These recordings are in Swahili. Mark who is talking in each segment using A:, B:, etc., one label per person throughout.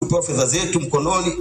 A: kupewa fedha zetu mkononi,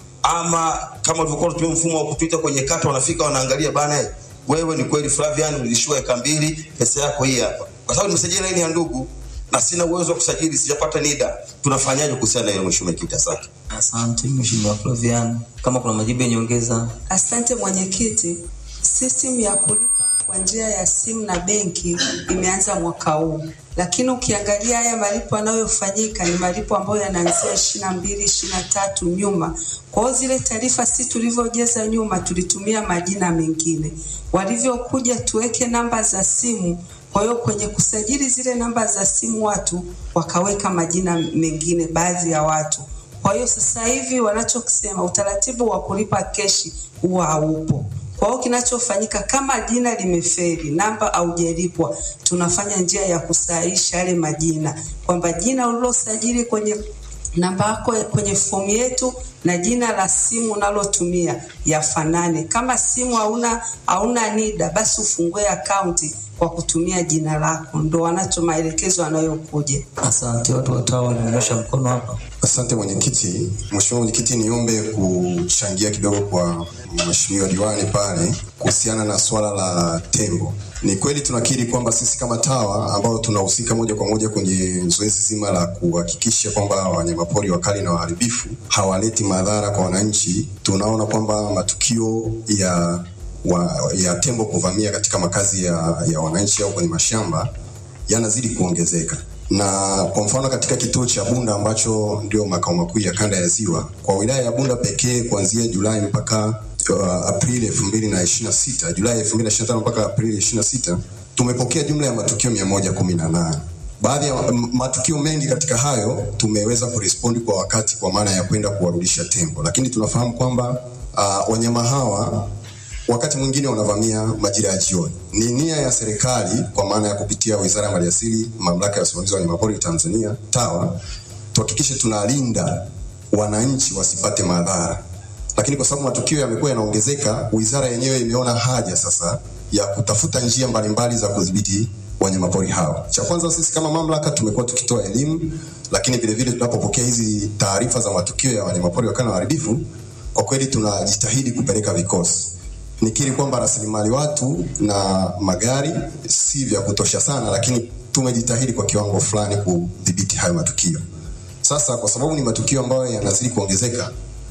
A: ama kama ulivyokuwa unatumia mfumo wa kupita kwenye kata, wanafika wanaangalia, bana, eh, wewe ni kweli Flavian ulishiwa eka mbili, pesa yako hii hapa, kwa sababu nimesajili laini ya ndugu na sina uwezo wa kusajili, sijapata NIDA. Tunafanyaje kuhusiana na hilo, mheshimiwa mwenyekiti? Asante.
B: Asante Mheshimiwa Flavian, kama kuna majibu ya nyongeza.
C: Asante mwenyekiti. System ya kulipa kwa njia ya simu na benki imeanza mwaka huu, lakini ukiangalia haya malipo yanayofanyika ni malipo ambayo yanaanzia ishirini na mbili ishirini na tatu nyuma. Kwa hiyo zile taarifa si tulivyojaza nyuma, tulitumia majina mengine, walivyokuja tuweke namba za simu. Kwa hiyo kwenye kusajili zile namba za simu watu wakaweka majina mengine, baadhi ya watu kwa hiyo sasa hivi wanachokisema utaratibu wa kulipa keshi huwa haupo. Kwa hiyo kinachofanyika kama jina limeferi, namba haujalipwa, tunafanya njia ya kusahihisha yale majina, kwamba jina ulilosajili kwenye namba yako kwenye fomu yetu na jina la simu unalotumia yafanane. Kama simu hauna hauna NIDA, basi ufungue akaunti kwa kutumia jina lako. Ndo wanacho maelekezo yanayokuja.
B: Asante. Watu watawa walionyosha mkono hapa.
D: Asante mwenyekiti. Mheshimiwa mwenyekiti, niombe kuchangia kidogo kwa mheshimiwa diwani pale kuhusiana na swala la tembo. Ni kweli tunakiri kwamba sisi kama TAWA ambao tunahusika moja kwa moja kwenye zoezi zima la kuhakikisha kwamba wanyamapori wakali na waharibifu hawaleti madhara kwa wananchi, tunaona kwamba matukio ya wa, ya tembo kuvamia katika makazi ya, ya wananchi au kwenye mashamba yanazidi kuongezeka na kwa mfano katika kituo cha Bunda ambacho ndio makao makuu ya kanda ya Ziwa, kwa wilaya ya Bunda pekee kuanzia Julai mpaka uh, Aprili 2026, Julai 2025 mpaka Aprili 26, tumepokea jumla ya matukio 118. Baadhi ya m- matukio mengi katika hayo tumeweza kurespondi kwa wakati, kwa maana ya kwenda kuwarudisha tembo, lakini tunafahamu kwamba uh, wanyama hawa wakati mwingine wanavamia majira ya jioni. Ni nia ya serikali kwa maana ya kupitia Wizara ya Maliasili, Mamlaka ya Usimamizi wa Wanyamapori Tanzania, TAWA, tuhakikishe tunalinda wananchi wasipate madhara, lakini kwa sababu matukio yamekuwa yanaongezeka, wizara yenyewe imeona haja sasa ya kutafuta njia mbalimbali za kudhibiti wanyamapori hao. Cha kwanza, sisi kama mamlaka tumekuwa tukitoa elimu, lakini vile vile tunapopokea hizi taarifa za matukio ya wanyamapori wakana waharibifu, kwa kweli tunajitahidi kupeleka vikosi nikiri kwamba rasilimali watu na magari si vya kutosha sana, lakini tumejitahidi kwa kiwango fulani kudhibiti hayo matukio. Sasa kwa sababu ni matukio ambayo yanazidi kuongezeka,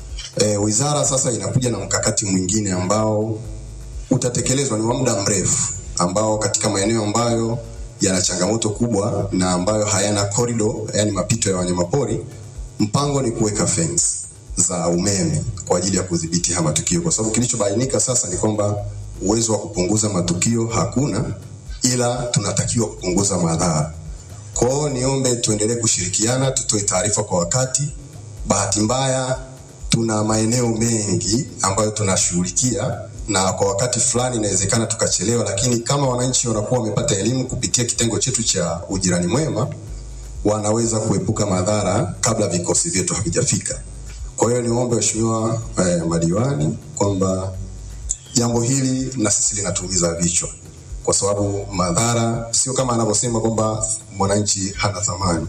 D: e, wizara sasa inakuja na mkakati mwingine ambao utatekelezwa ni wa muda mrefu, ambao katika maeneo ambayo yana changamoto kubwa na ambayo hayana korido, yani mapito ya wanyamapori, mpango ni kuweka fence za umeme kwa ajili ya kudhibiti haya matukio, kwa sababu kilichobainika sasa ni kwamba uwezo wa kupunguza matukio hakuna, ila tunatakiwa kupunguza madhara. Kwa hiyo niombe tuendelee kushirikiana, tutoe taarifa kwa wakati. Bahati mbaya tuna maeneo mengi ambayo tunashughulikia na kwa wakati fulani inawezekana tukachelewa, lakini kama wananchi wanakuwa wamepata elimu kupitia kitengo chetu cha ujirani mwema, wanaweza kuepuka madhara kabla vikosi vyetu havijafika. Kwa hiyo niombe waheshimiwa eh, madiwani kwamba jambo hili na sisi linatumiza vichwa, kwa sababu madhara sio kama anavyosema kwamba mwananchi hana thamani.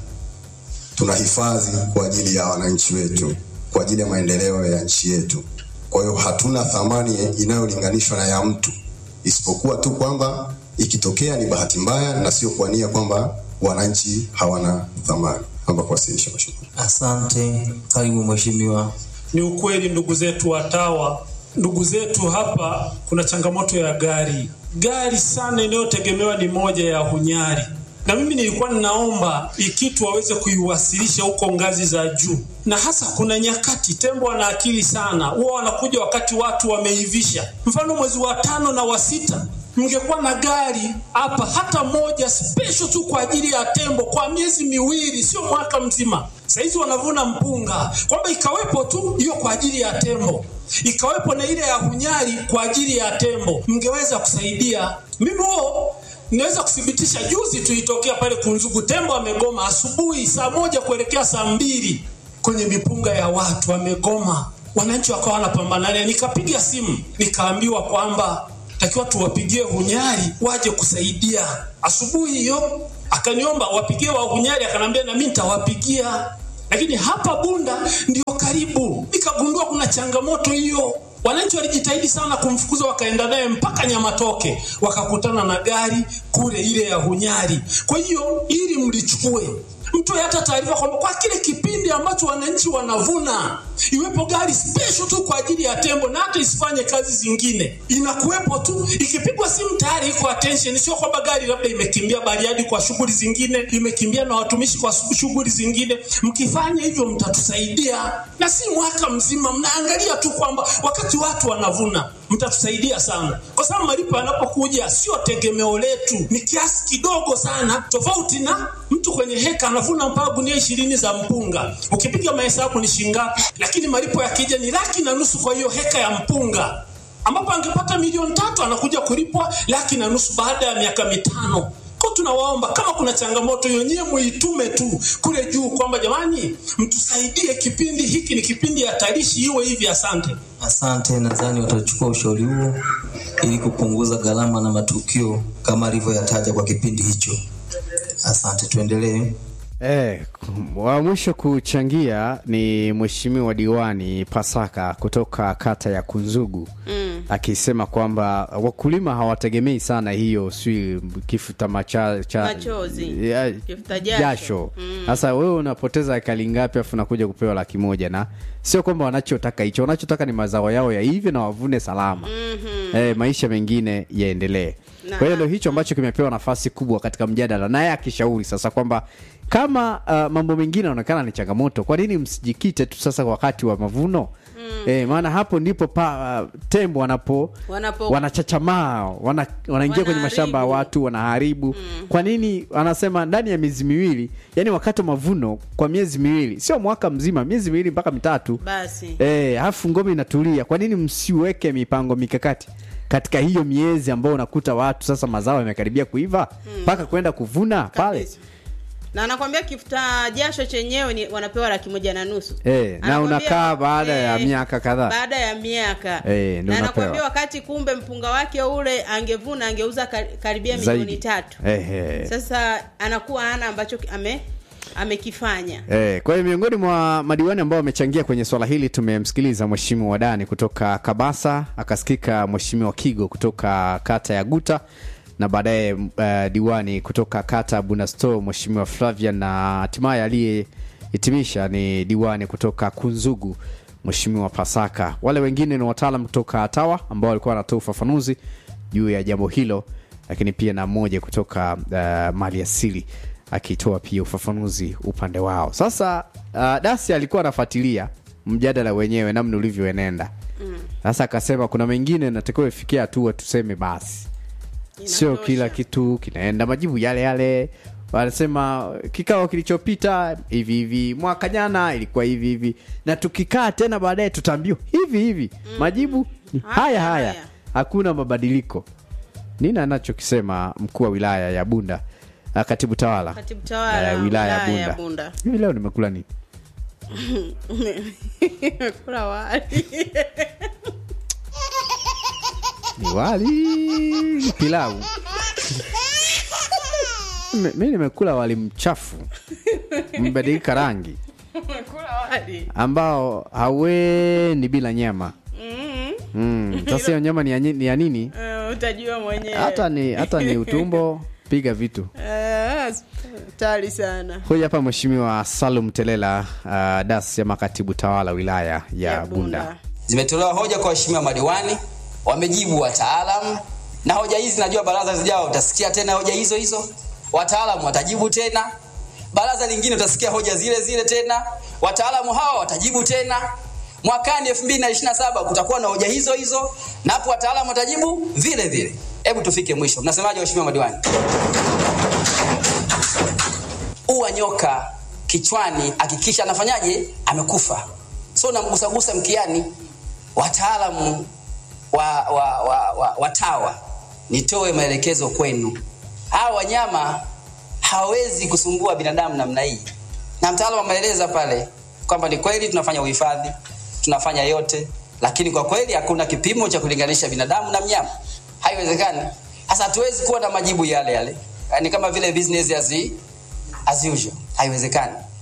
D: Tunahifadhi kwa ajili ya wananchi wetu, kwa ajili ya maendeleo ya nchi yetu. Kwa hiyo hatuna thamani inayolinganishwa na ya mtu, isipokuwa tu kwamba ikitokea ni bahati mbaya na sio kwa nia kwamba wananchi hawana thamani. Naomba kuwasilisha mheshimiwa.
B: Asante. Karibu mheshimiwa.
E: Ni ukweli ndugu zetu watawa, ndugu zetu hapa, kuna changamoto ya gari. Gari sana inayotegemewa ni moja ya Hunyari, na mimi nilikuwa ninaomba ikitu waweze kuiwasilisha huko ngazi za juu, na hasa kuna nyakati tembo wana akili sana, huwa wanakuja wakati watu wameivisha. Mfano mwezi wa tano na wa sita mngekuwa na gari hapa hata moja special tu kwa ajili ya tembo kwa miezi miwili, sio mwaka mzima. Saizi wanavuna mpunga, kwamba ikawepo tu hiyo kwa ajili ya tembo, ikawepo na ile ya Hunyari kwa ajili ya tembo, mngeweza kusaidia. Mimi huo naweza kuthibitisha, juzi tuitokea pale Kunzugu, tembo amegoma asubuhi saa moja kuelekea saa mbili kwenye mipunga ya watu amegoma, wananchi wakawa wanapambana naye. Nikapiga simu nikaambiwa kwamba takiwa tuwapigie Hunyari waje kusaidia asubuhi hiyo. Akaniomba wapigie wa Hunyari, akanambia na mimi nitawapigia, lakini hapa Bunda ndio karibu. Nikagundua kuna changamoto hiyo. Wananchi walijitahidi sana kumfukuza, wakaenda naye mpaka Nyamatoke, wakakutana na gari kule ile ya Hunyari. Kwa hiyo ili mlichukue mtoe hata taarifa kwamba kwa kile kipindi ambacho wananchi wanavuna iwepo gari special tu kwa ajili ya tembo, na hata isifanye kazi zingine, inakuwepo tu. Ikipigwa simu tayari iko attention, sio kwamba gari labda imekimbia Bariadi kwa shughuli zingine, imekimbia na watumishi kwa shughuli zingine. Mkifanya hivyo, mtatusaidia na si mwaka mzima, mnaangalia tu kwamba wakati watu wanavuna mtatusaidia sana, kwa sababu malipo yanapokuja sio tegemeo letu, ni kiasi kidogo sana, tofauti na mtu kwenye heka anavuna mpaka gunia ishirini za mpunga. Ukipiga mahesabu ni shingapi, lakini malipo yakija ni laki na nusu kwa hiyo heka ya mpunga, ambapo angepata milioni tatu anakuja kulipwa laki na nusu baada ya miaka mitano. Kwa tunawaomba kama kuna changamoto hiyo, nyie muitume tu kule juu kwamba jamani, mtusaidie, kipindi hiki ni kipindi hatarishi, iwe hivi. Asante.
B: Asante, nadhani watachukua ushauri huo ili kupunguza gharama na matukio kama alivyoyataja kwa kipindi hicho. Asante, tuendelee.
F: Eh, wa mwisho kuchangia ni mheshimiwa diwani Pasaka kutoka kata ya Kunzugu mm. akisema kwamba wakulima hawategemei sana hiyo si kifuta macha, cha,
G: Machozi.
F: ya-
G: Kifuta jasho.
F: Sasa wewe unapoteza ekari ngapi afu unakuja kupewa laki moja na sio kwamba wanachotaka hicho, wanachotaka ni mazao yao ya hivyo na wavune salama mm-hmm. eh, maisha mengine yaendelee.
G: Na-
F: Kwa hiyo ndio hicho ambacho kimepewa nafasi kubwa katika mjadala, naye akishauri sasa kwamba kama uh, mambo mengine yanaonekana ni changamoto, kwa nini msijikite tu sasa wakati wa mavuno mm. eh, maana hapo ndipo pa, uh, tembo wanapo,
G: Wanapo-
F: wanachachamaa wana, wanaingia kwenye mashamba ya
G: Wanaharibu.
F: watu wanaharibu mm. kwa nini anasema ndani ya miezi miwili yani wakati wa mavuno kwa miezi miwili sio mwaka mzima miezi miwili mpaka mitatu
G: Basi.
F: Eh, alafu ngome inatulia. Kwa nini msiweke mipango mikakati katika hiyo miezi ambayo unakuta watu sasa mazao yamekaribia kuiva mpaka kwenda kuvuna pale?
G: Kabisa. na anakwambia kifuta jasho chenyewe ni wanapewa laki moja na nusu
F: Eh, na
G: Anakwambia-
F: unakaa baada ya
G: eh,
F: miaka kadhaa.
G: baada ya miaka
F: Eh, ndio
G: na anakwambia
F: unapewa.
G: wakati kumbe mpunga wake ule angevuna angeuza kar- karibia milioni
F: Zaidi.
G: tatu
F: Ehe.
G: sasa anakuwa hana ambacho ki- ame amekifanya
F: Eh, kwa hiyo miongoni mwa madiwani ambao wamechangia kwenye swala hili tumemsikiliza Mheshimiwa Wadani kutoka Kabasa, akasikika Mheshimiwa Kigo kutoka kata ya Guta na baadaye uh, diwani kutoka kata ya Bunasto Mheshimiwa Flavian na hatimaye aliyehitimisha ni diwani kutoka Kunzugu Mheshimiwa Pasaka. Wale wengine ni wataalam kutoka TAWA ambao walikuwa wanatoa ufafanuzi juu ya jambo hilo, lakini pia na mmoja kutoka uh, mali asili akitoa pia ufafanuzi upande wao. Sasa uh, Dasi alikuwa anafuatilia mjadala wenyewe namna ulivyoenenda. Sasa akasema kuna mengine natakiwa ifikia hatua tuseme basi, sio
G: Inatosha.
F: kila kitu kinaenda majibu yale yale. Wanasema kikao kilichopita hivi hivi, mwaka jana ilikuwa hivi hivi, na tukikaa tena baadaye tutaambiwa hivi hivi, majibu ni haya
G: Haya,
F: haya,
G: haya.
F: hakuna mabadiliko. Nini anachokisema mkuu wa wilaya ya Bunda, ah, katibu tawala
G: Katibu tawala,
F: eh, wilaya ya
G: wilaya ya
F: Bunda.
G: Bunda.
F: Hivi leo nimekula nini?
G: kula wali
F: Ni wali ni pilau. Mi mi nimekula wali mchafu mbadilika rangi
G: kula wali
F: ambao haweni bila nyama. Mm. Sasa hiyo nyama ni ya, nyi- ni ya nini?
G: Eh, utajua mwenyewe
F: Hata ni hata ni utumbo, piga vitu.
G: Eh, tari sana
F: Huyu hapa Mheshimiwa Salum Telela uh, das ya makatibu tawala wilaya ya, Bunda.
H: Zimetolewa hoja kwa waheshimiwa madiwani, wamejibu wataalamu, na hoja hizi najua baraza zijao utasikia tena hoja hizo hizo, wataalamu watajibu tena, baraza lingine utasikia hoja zile zile tena, wataalamu hawa watajibu tena. Mwakani 2027 kutakuwa na hoja hizo hizo, na hapo wataalamu watajibu vile vile. Hebu tufike mwisho, mnasemaje waheshimiwa madiwani? Ua nyoka kichwani, hakikisha anafanyaje, amekufa. So namgusagusa mkiani. Wataalamu wa, wa, wa, wa, wa TAWA, nitoe maelekezo kwenu, hawa wanyama hawawezi kusumbua binadamu namna hii, na mtaalamu ameeleza pale kwamba ni kweli tunafanya uhifadhi, tunafanya yote, lakini kwa kweli hakuna kipimo cha kulinganisha binadamu na mnyama, haiwezekani. Sasa hatuwezi kuwa na majibu yale yale, ni kama vile business as, as usual, haiwezekani.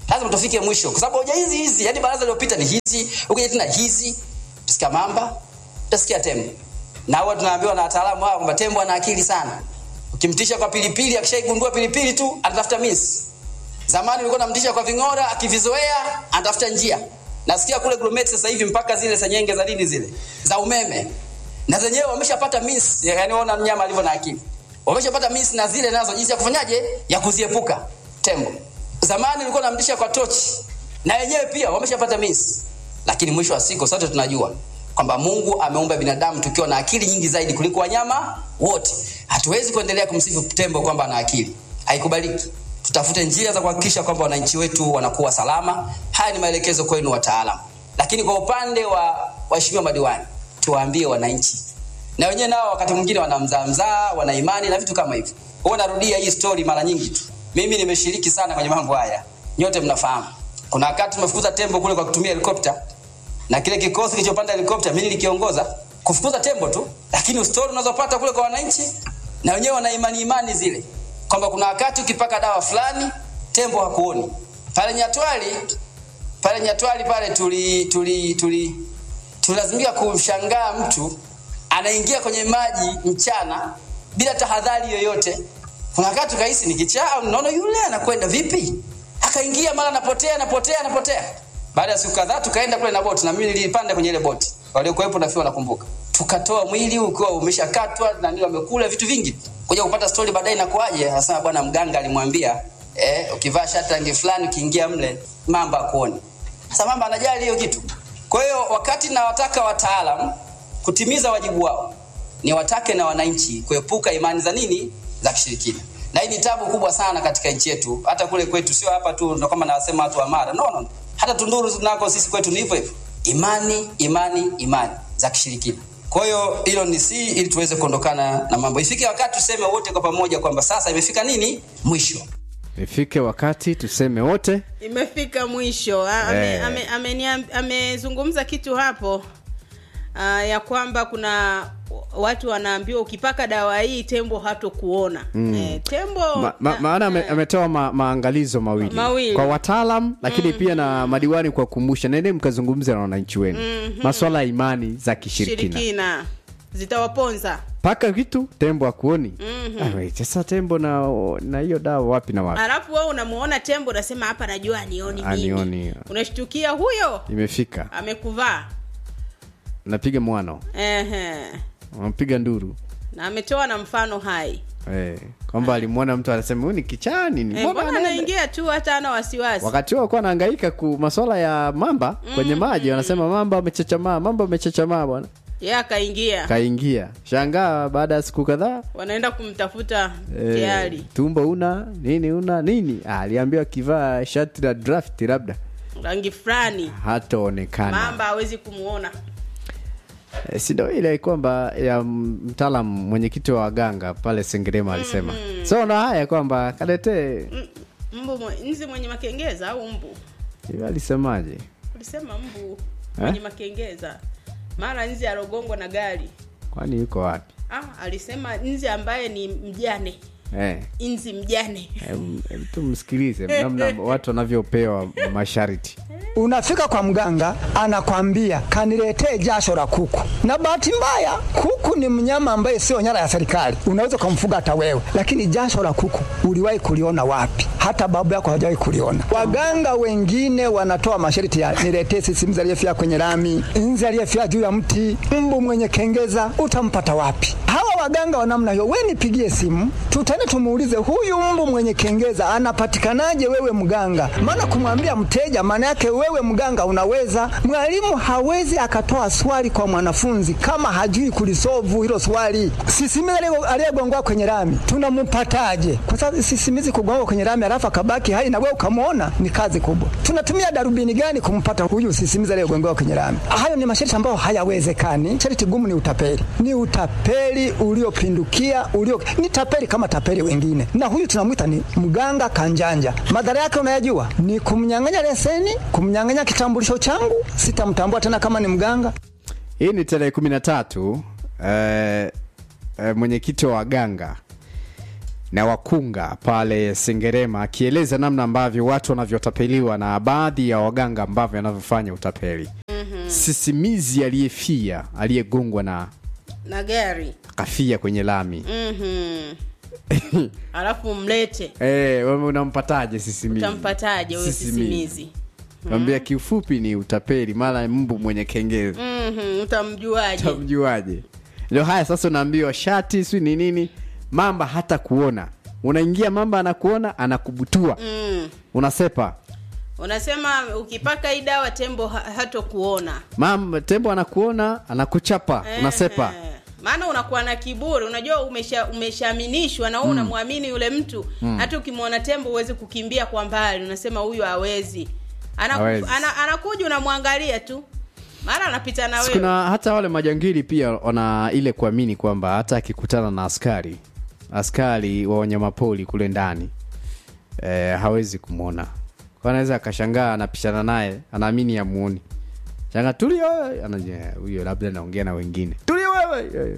H: lazima tufike mwisho kwa sababu hoja hizi hizi yani baraza lililopita ni hizi ukija tena hizi utasikia mamba utasikia tembo na huwa tunaambiwa na wataalamu hao kwamba tembo ana akili sana ukimtisha kwa pilipili akishaigundua pilipili tu anatafuta miss zamani ulikuwa unamtisha kwa ving'ora akivizoea anatafuta njia nasikia kule grumeti sasa hivi mpaka zile senyenge za nini zile za umeme na zenyewe wameshapata miss yani ona mnyama alivyo na akili wameshapata miss na zile nazo jinsi ya kufanyaje ya kuziepuka tembo zamani ulikuwa unamtisha kwa tochi na wenyewe pia wameshapata miss lakini mwisho wa siku sote tunajua kwamba mungu ameumba binadamu tukiwa na akili nyingi zaidi kuliko wanyama wote hatuwezi kuendelea kumsifu tembo kwamba ana akili haikubaliki tutafute njia za kuhakikisha kwamba wananchi wetu wanakuwa salama haya ni maelekezo kwenu wataalam lakini kwa upande wa waheshimiwa madiwani tuwaambie wananchi na wenyewe nao wakati mwingine wanamzaamzaa wana imani na vitu kama hivyo huwa narudia hii story mara nyingi tu mimi nimeshiriki sana kwenye mambo haya nyote mnafahamu kuna wakati tumefukuza tembo kule kwa kutumia helikopta na kile kikosi kilichopanda helikopta mimi nilikiongoza kufukuza tembo tu lakini stori unazopata kule kwa wananchi na wenyewe wana imani imani zile kwamba kuna wakati ukipaka dawa fulani tembo hakuoni pale nyatwali pale nyatwali pale tuli tuli tuli tulazimika kumshangaa mtu anaingia kwenye maji mchana bila tahadhari yoyote kuna wakati tukahisi ni kichaa naona yule anakwenda vipi akaingia mara anapotea anapotea anapotea baada ya siku kadhaa tukaenda kule na boti na mimi nilipanda kwenye ile boti waliokuwepo nafikiri wanakumbuka tukatoa mwili ukiwa umeshakatwa na ndio wamekula vitu vingi kuja kupata stori baadaye inakuaje anasema bwana mganga alimwambia eh, ukivaa shati rangi fulani ukiingia mle mamba akuoni sasa mamba anajali hiyo kitu kwa hiyo wakati nawataka wataalam kutimiza wajibu wao ni watake na wananchi kuepuka imani za nini za kishirikina na hii ni tabu kubwa sana katika nchi yetu hata kule kwetu sio hapa tu ndo kama nawasema watu wa mara no, no. hata tunduru nako sisi kwetu ni hivyo hivyo imani imani imani za kishirikina kwa hiyo hilo ni si ili tuweze kuondokana na mambo ifike wakati tuseme wote kwa pamoja kwamba sasa imefika nini mwisho
F: ifike wakati tuseme wote
G: imefika mwisho A- ame-
F: Eh.
G: ame- ameniam- amezungumza kitu hapo uh, ya kwamba kuna watu wanaambiwa ukipaka dawa hii tembo hatokuona mm. eh, tembo
F: ma, ma, maana ame- ametoa ma, maangalizo mawili,
G: Mawili.
F: kwa wataalam lakini mm-hmm. pia na madiwani kwa kukumbusha nende mkazungumza na wananchi wenu mm-hmm. maswala ya imani za kishirikina
G: shirikina zitawaponza
F: paka kitu tembo akuoni mm-hmm. sasa tembo na na hiyo dawa wapi na wapi
G: alafu wewe unamuona tembo unasema hapa najua anioni mimi
F: Anioni.
G: unashtukia huyo
F: imefika
G: amekuvaa
F: napiga mwano
G: Ehe.
F: unapiga nduru
G: na ametoa na mfano hai
F: eh, kwamba alimwona mtu anasema huyu ni kichani ni
G: Eh,
F: mbona
G: mbona
F: anaenda?"
G: anaingia tu hata ana wasiwasi
F: wakati huo alikuwa anahangaika ku maswala ya mamba kwenye maji wanasema mamba amechechamaa mamba amechechamaa bwana
G: ye akaingia
F: kaingia shangaa baada ya siku kadhaa
G: wanaenda kumtafuta
F: eh,
G: tayari
F: tumbo una nini una nini ah, aliambiwa akivaa shati la draft labda
G: rangi fulani
F: hataonekana
G: mamba hawezi kumuona
F: Eh, si ndo ile kwamba ya mtaalam mwenyekiti wa waganga pale sengerema alisema so na haya kwamba kaletee
G: M- mbu mwe- nzi mwenye makengeza au mbu
F: hivi alisemaje
G: ulisema mbu mwenye makengeza mara nzi alogongwa na gari
F: kwani yuko wapi
G: ah, alisema nzi ambaye ni mjane
F: eh.
G: nzi mjane
F: em- em, tumsikilize namna watu wanavyopewa masharti
I: unafika kwa mganga anakwambia kaniletee jasho la kuku na bahati mbaya kuku ni mnyama ambaye sio nyara ya serikali unaweza ukamfuga hata wewe lakini jasho la kuku uliwahi kuliona wapi hata babu yako hajawahi kuliona waganga wengine wanatoa masharti ya niletee sisimizi aliyefia kwenye lami nzi aliyefia juu ya mti mbu mwenye kengeza utampata wapi hawa waganga wa namna hiyo we nipigie simu tutane tumuulize huyu mbu mwenye kengeza anapatikanaje wewe mganga maana kumwambia mteja maana yake wewe mganga unaweza mwalimu hawezi akatoa swali kwa mwanafunzi kama hajui kulisovu hilo swali sisimizi aliye- aliyegongwa kwenye rami tunampataje kwa sababu sisimizi kugongwa kwenye rami alafu akabaki hai na wewe ukamwona ni kazi kubwa tunatumia darubini gani kumpata huyu sisimizi aliyegongewa kwenye rami hayo ni masharti ambayo hayawezekani sharti gumu ni utapeli ni utapeli uliopindukia ulio ni tapeli kama tapeli wengine na huyu tunamwita ni mganga kanjanja madhara yake unayajua ni kumnyang'anya leseni kumnyang'anya kitambulisho changu sitamtambua tena kama ni mganga
F: hii ni tarehe kumi na tatu eh, eh, mwenyekiti wa waganga na wakunga pale Sengerema, akieleza namna ambavyo watu wanavyotapeliwa na baadhi ya waganga ambavyo wanavyofanya utapeli. Sisimizi aliyefia aliyegongwa na
G: na gari
F: kafia kwenye lami
G: Mhm. alafu mlete
F: Eh, wewe unampataje sisimizi?
G: utampataje huyo sisimizi
F: Kwambia kiufupi ni utapeli, mara mbu mwenye kengezi.
G: Mhm, utamjuaje
F: Utamjuaje? Ndio haya sasa unaambiwa shati si ni nini? Mamba hata kuona. Unaingia mamba anakuona anakubutua.
G: mm.
F: Unasepa.
G: unasema ukipaka hii dawa tembo ha- hatokuona
F: Mamba tembo anakuona anakuchapa. Unasepa.
G: Ehe. maana unakuwa na kiburi unajua umesha umeshaaminishwa na wewe unamwamini yule mtu hata ukimwona tembo huwezi kukimbia kwa mbali unasema huyu hawezi Anaku-
F: Hawezi.
G: ana, anakuja unamwangalia tu mara anapita na wewe
F: Kuna hata wale majangili pia wana ile kuamini kwamba hata akikutana na askari askari wa wanyamapori kule ndani eh, hawezi kumwona. Kwa anaweza akashangaa anapishana naye, anaamini amuoni. Shanga tuli wewe, anajua huyo labda anaongea na wengine. Tuli wewe. Eh,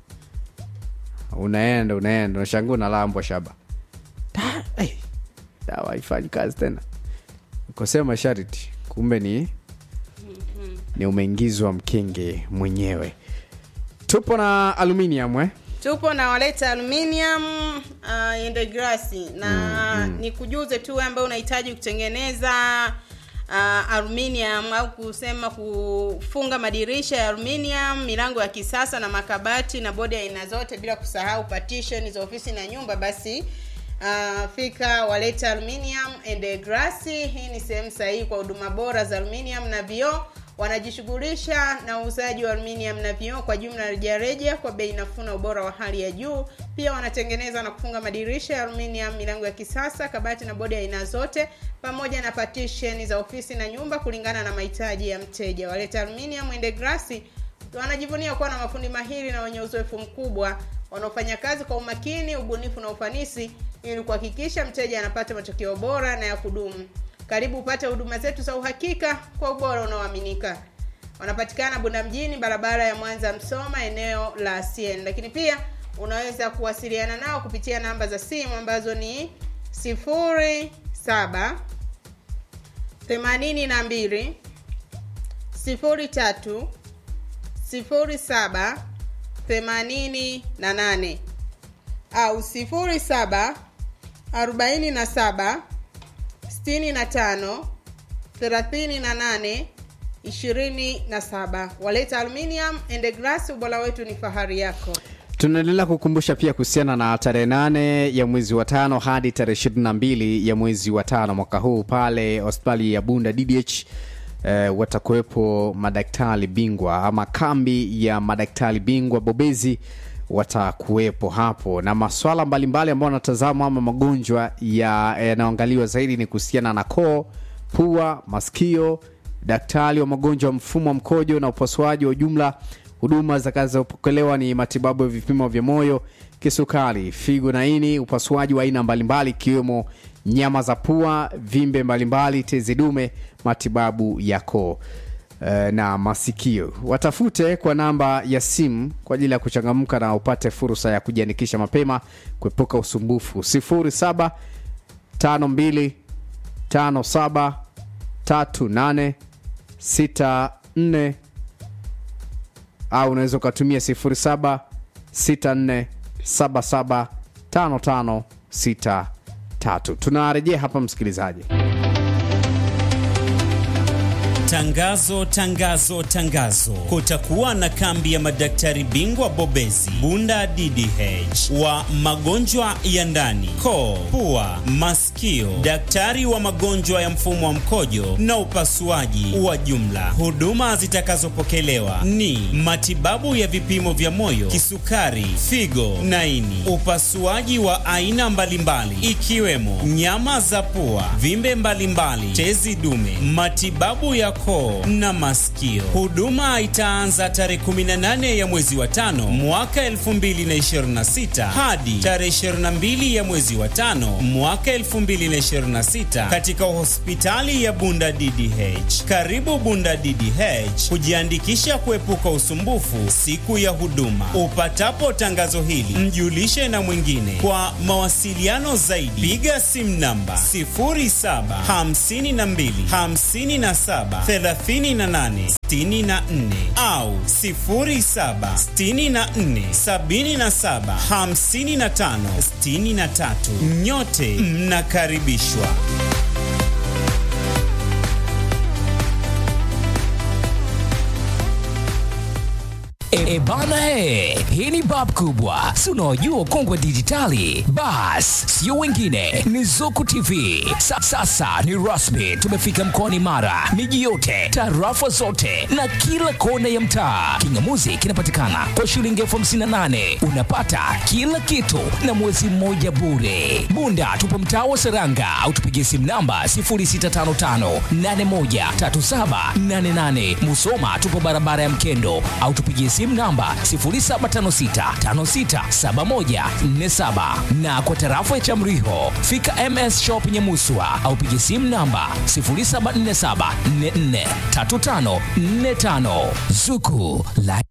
F: Unaenda unaenda unashangaa unalambwa shaba. Da, eh, dawa haifanyi kazi tena. Kosea masharti, kumbe ni ni umeingizwa mkenge mwenyewe. Tupo na aluminium eh?
G: tupo na waleta aluminium uh, endegrasi na nikujuze tu wewe ambaye unahitaji kutengeneza uh, aluminium au kusema kufunga madirisha ya aluminium milango ya kisasa na makabati na bodi ya aina zote bila kusahau partition za ofisi na nyumba basi Uh, fika waleta aluminium and glass hii ni sehemu sahihi kwa huduma bora za aluminium na vioo wanajishughulisha na uuzaji wa aluminium na vioo kwa jumla rejareja kwa bei nafuu na ubora wa hali ya juu pia wanatengeneza na kufunga madirisha ya aluminium milango ya kisasa kabati na bodi ya aina zote pamoja na partition za ofisi na nyumba kulingana na mahitaji ya mteja waleta aluminium and glass wanajivunia kuwa na mafundi mahiri na wenye uzoefu mkubwa wanaofanya kazi kwa umakini ubunifu na ufanisi ili kuhakikisha mteja anapata matokeo bora na ya kudumu karibu upate huduma zetu za uhakika kwa ubora unaoaminika wanapatikana bunda mjini barabara ya mwanza msoma eneo la cn lakini pia unaweza kuwasiliana nao kupitia namba za simu ambazo ni 07 82 03 07 88 au 07 47 65 38 27 waleta aluminium and glass ubora wetu ni fahari yako
F: tunaendelea kukumbusha pia kuhusiana na tarehe nane ya mwezi wa tano hadi tarehe ishirini na mbili ya mwezi wa tano mwaka huu pale hospitali ya bunda ddh eh, watakuwepo madaktari bingwa ama kambi ya madaktari bingwa bobezi watakuwepo hapo na maswala mbalimbali ambayo wanatazama ama magonjwa ya- yanayoangaliwa zaidi ni kuhusiana na koo pua masikio daktari wa magonjwa ya mfumo wa mkojo na upasuaji wa jumla huduma zitakazopokelewa ni matibabu ya vipimo vya moyo kisukari figo na ini upasuaji wa aina mbalimbali ikiwemo nyama za pua vimbe mbalimbali tezi dume matibabu ya koo eh, na masikio watafute kwa namba ya simu kwa ajili ya kuchangamka na upate fursa ya kujiandikisha mapema kuepuka usumbufu 07 52 57 38 64 au unaweza ukatumia 07 64 77 55 63 tunarejea hapa msikilizaji
J: Tangazo, tangazo, tangazo! Kutakuwa na kambi ya madaktari bingwa bobezi Bunda DDH wa magonjwa ya ndani, koo, pua, masikio, daktari wa magonjwa ya mfumo wa mkojo na upasuaji wa jumla. Huduma zitakazopokelewa ni matibabu ya vipimo vya moyo, kisukari, figo na ini, upasuaji wa aina mbalimbali ikiwemo nyama za pua, vimbe mbalimbali, tezi dume, matibabu ya koo na masikio. Huduma itaanza tarehe 18 ya mwezi wa tano mwaka 2026 hadi tarehe 22 ya mwezi wa tano mwaka 2026 katika hospitali ya Bunda DDH. Karibu Bunda DDH kujiandikisha kuepuka usumbufu siku ya huduma. Upatapo tangazo hili, mjulishe na mwingine. Kwa mawasiliano zaidi, piga simu namba 0752 57 38 64 au 07 64 77 55 63. Nyote mnakaribishwa.
K: E, e bana e, hii ni bab kubwa, si unaojua kongwe dijitali. Bas, sio wengine, ni Zuku TV. Sa, sasa ni rasmi, tumefika mkoani Mara, miji yote, tarafa zote na kila kona ya mtaa. Kingamuzi kinapatikana kwa shilingi elfu hamsini na nane unapata kila kitu na mwezi mmoja bure. Bunda tupo mtaa wa Seranga au tupigie simu namba 0655813788. Musoma tupo barabara ya Mkendo au tupigie simu namba 0756567147 na kwa tarafa ya Chamriho fika MS Shop Nyamuswa au pigie simu namba 0747443545 Zuku la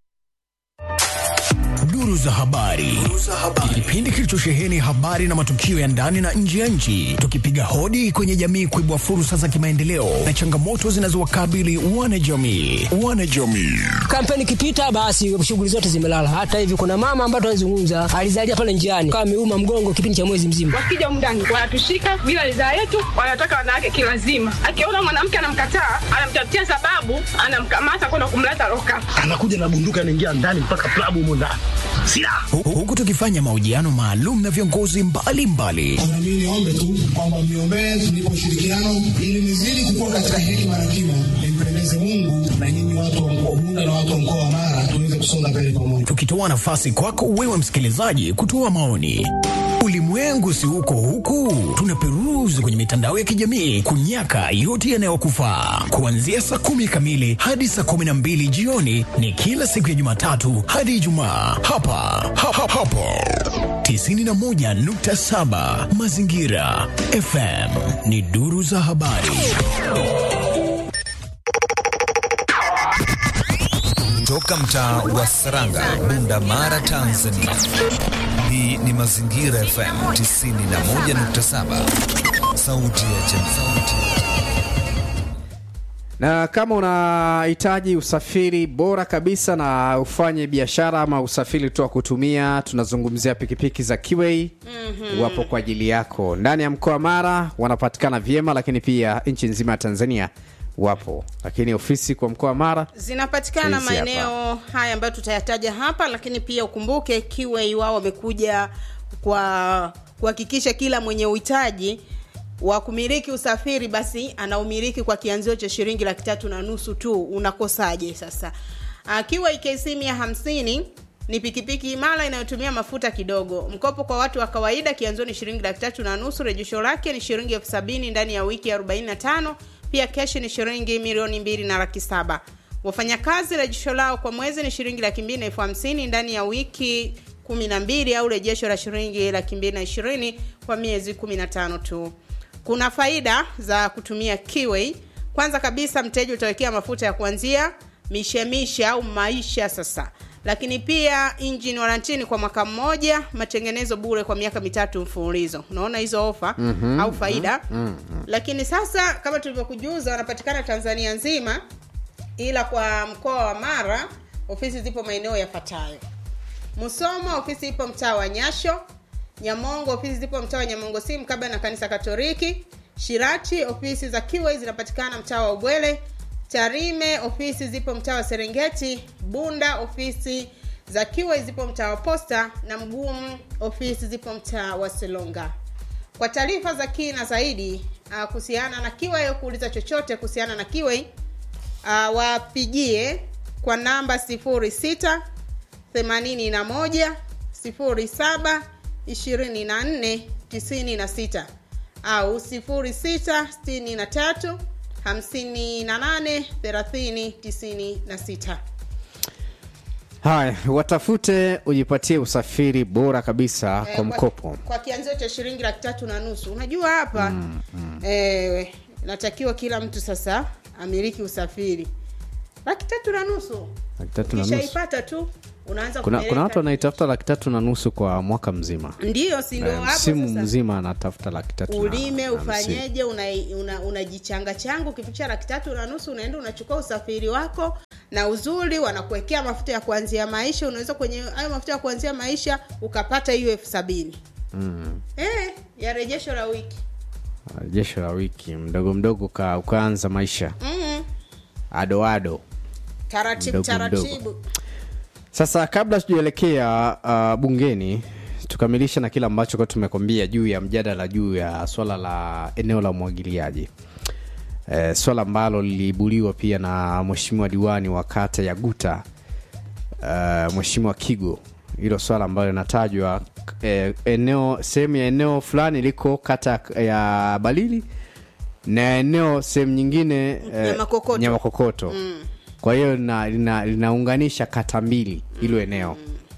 L: Duru za habari. Kipindi kilichosheheni habari na matukio ya ndani na nje ya nchi, tukipiga hodi kwenye jamii kuibua fursa za kimaendeleo na changamoto zinazowakabili wanajamii. Wanajamii.
M: Kampeni ikipita, basi shughuli zote zimelala. Hata hivi kuna mama ambaye tunazungumza alizalia pale njiani, kama ameuma mgongo kipindi cha mwezi mzima.
N: Wakija humu ndani wanatushika bila ridhaa yetu, wanataka wanawake kilazima. Akiona mwanamke anamkataa, anamtafutia sababu, anamkamata kwenda kumleta loka.
O: anakuja na bunduki anaingia ndani mpaka klabu humo ndani silaha
L: Hu- Huku tukifanya mahojiano maalum na viongozi mbalimbali
P: Mimi niombe tu kwamba mniombee tulipo ushirikiano ili nizidi kukua katika hekima na kima, nimpendeze Mungu na nyinyi watu wa mkoa Bunda na watu wa mkoa wa Mara tuweze kusonga mbele pamoja.
L: tukitoa nafasi kwako wewe msikilizaji kutoa maoni. Ulimwengu si uko huku, tunaperuzi kwenye mitandao ya kijamii kunyaka yote yanayokufaa. Kuanzia saa kumi kamili hadi saa kumi na mbili jioni ni kila siku ya Jumatatu hadi Ijumaa hapa ha, ha, hapo 91.7 Mazingira FM ni duru za habari.
Q: Toka mtaa wa Saranga, Bunda, Mara, Tanzania. Hii ni Mazingira FM 91.7, sauti ya jamii.
F: na kama unahitaji usafiri bora kabisa na ufanye biashara ama usafiri tu wa kutumia tunazungumzia pikipiki za Kiway
G: Mhm.
F: wapo kwa ajili yako ndani ya mkoa wa Mara wanapatikana vyema lakini pia nchi nzima ya Tanzania wapo lakini ofisi kwa mkoa wa Mara
G: zinapatikana
F: Hizi hapa.
G: maeneo haya ambayo tutayataja hapa lakini pia ukumbuke kiwei wao wamekuja kwa kuhakikisha kila mwenye uhitaji wa kumiliki usafiri basi anaumiliki kwa kianzio cha shilingi laki tatu na nusu tu unakosaje sasa uh, kiwa ikc mia hamsini ni pikipiki imara inayotumia mafuta kidogo mkopo kwa watu wa kawaida kianzio ni shilingi laki tatu na nusu rejesho lake ni shilingi elfu sabini ndani ya wiki 45 pia keshi ni shilingi milioni mbili na laki saba wafanyakazi rejesho lao kwa mwezi ni shilingi laki mbili na elfu hamsini ndani ya wiki kumi na mbili au rejesho la shilingi laki mbili na ishirini kwa miezi kumi na tano tu kuna faida za kutumia kiwei kwanza kabisa mteja utawekea mafuta ya kuanzia mishemishe au maisha sasa lakini pia engine warantini kwa mwaka mmoja matengenezo bure kwa miaka mitatu mfululizo unaona hizo ofa
F: Mhm,
G: au faida
F: mhm, mhm.
G: lakini sasa kama tulivyokujuza wanapatikana tanzania nzima ila kwa mkoa wa mara ofisi zipo maeneo yafuatayo musoma ofisi ipo mtaa wa nyasho nyamongo ofisi zipo mtaa wa nyamongo si mkabla na kanisa katoliki shirati ofisi za kiwei zinapatikana mtaa wa ubwele tarime ofisi zipo mtaa wa serengeti bunda ofisi za kiwei zipo mtaa wa posta na mgumu ofisi zipo mtaa wa selonga kwa taarifa za kina zaidi uh, kuhusiana na kiwei kuuliza chochote kuhusiana na kiwei uh, wapigie kwa namba 06 81 07 24 96 au 06 63 hamsini na nane thelathini tisini na sita
F: haya watafute ujipatie usafiri bora kabisa
G: Eh,
F: kwa mkopo
G: kwa kianzio cha shilingi laki tatu na nusu unajua hapa mm, mm. Eh, natakiwa kila mtu sasa amiliki usafiri laki tatu na nusu
F: laki tatu na nusu
G: ukishaipata tu unaanza
F: kuna,
G: kupeleka-
F: kuna watu wanaitafuta laki tatu na nusu kwa mwaka mzima
G: ndio si ndio
F: Eh,
G: hapo
F: msimu
G: sasa
F: mzima anatafuta laki tatu na-
G: ulime
F: na hamsini.
G: ufanyeje unajichanga una, unajichanga changa ukifikisha laki tatu na nusu unaenda unachukua usafiri wako na uzuri wanakuwekea mafuta ya kuanzia maisha unaweza kwenye hayo mafuta ya kuanzia maisha ukapata hiyo elfu sabini
F: mm.
G: eh, ya rejesho la wiki
F: jesho la wiki mdogo mdogo uka, ukaanza maisha
G: mm.
F: adoado
G: taratibu
F: Mdogo, mdogo.
G: taratibu
F: sasa kabla tujaelekea uh, bungeni tukamilishe na kile ambacho kwa tumekwambia juu ya mjadala juu ya swala la eneo la umwagiliaji e, swala ambalo liliibuliwa pia na mheshimiwa diwani wa kata ya guta uh, mheshimiwa kigo hilo swala ambalo linatajwa e, eneo sehemu ya eneo fulani liko kata ya balili na eneo sehemu nyingine eh,
G: Nyamakokoto.
F: nyamakokoto
G: mm.
F: kwa hiyo lina- lina- linaunganisha kata mbili hilo eneo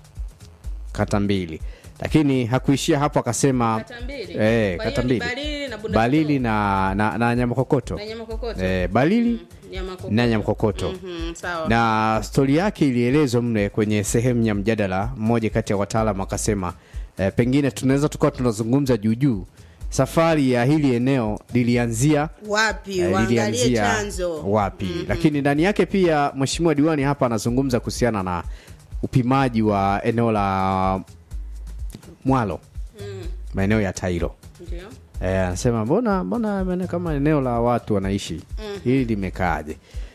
F: kata mbili lakini hakuishia hapo akasema
G: Kata mbili?
F: eh,
G: Kwa
F: kata
G: hiyo ni
F: mbili
G: Balili na Bunda
F: balili na, na, na nyamakokoto
G: Na Nyamakokoto?
F: eh, balili
G: Nyamakokoto.
F: na nyamakokoto
G: Mhm, sawa
F: na stori yake ilielezwa mle kwenye sehemu ya mjadala mmoja kati ya wataalam akasema eh, pengine tunaweza tukawa tunazungumza juujuu safari ya hili eneo lilianzia
G: wapi
F: eh,
G: waangalie chanzo
F: wapi lakini ndani yake pia mheshimiwa diwani hapa anazungumza kuhusiana na upimaji wa eneo la mwalo
G: Mm,
F: maeneo ya tairo
G: ndio
F: Eh, anasema mbona mbona maeneo kama eneo la watu wanaishi
G: Mhm.
F: hili limekaaje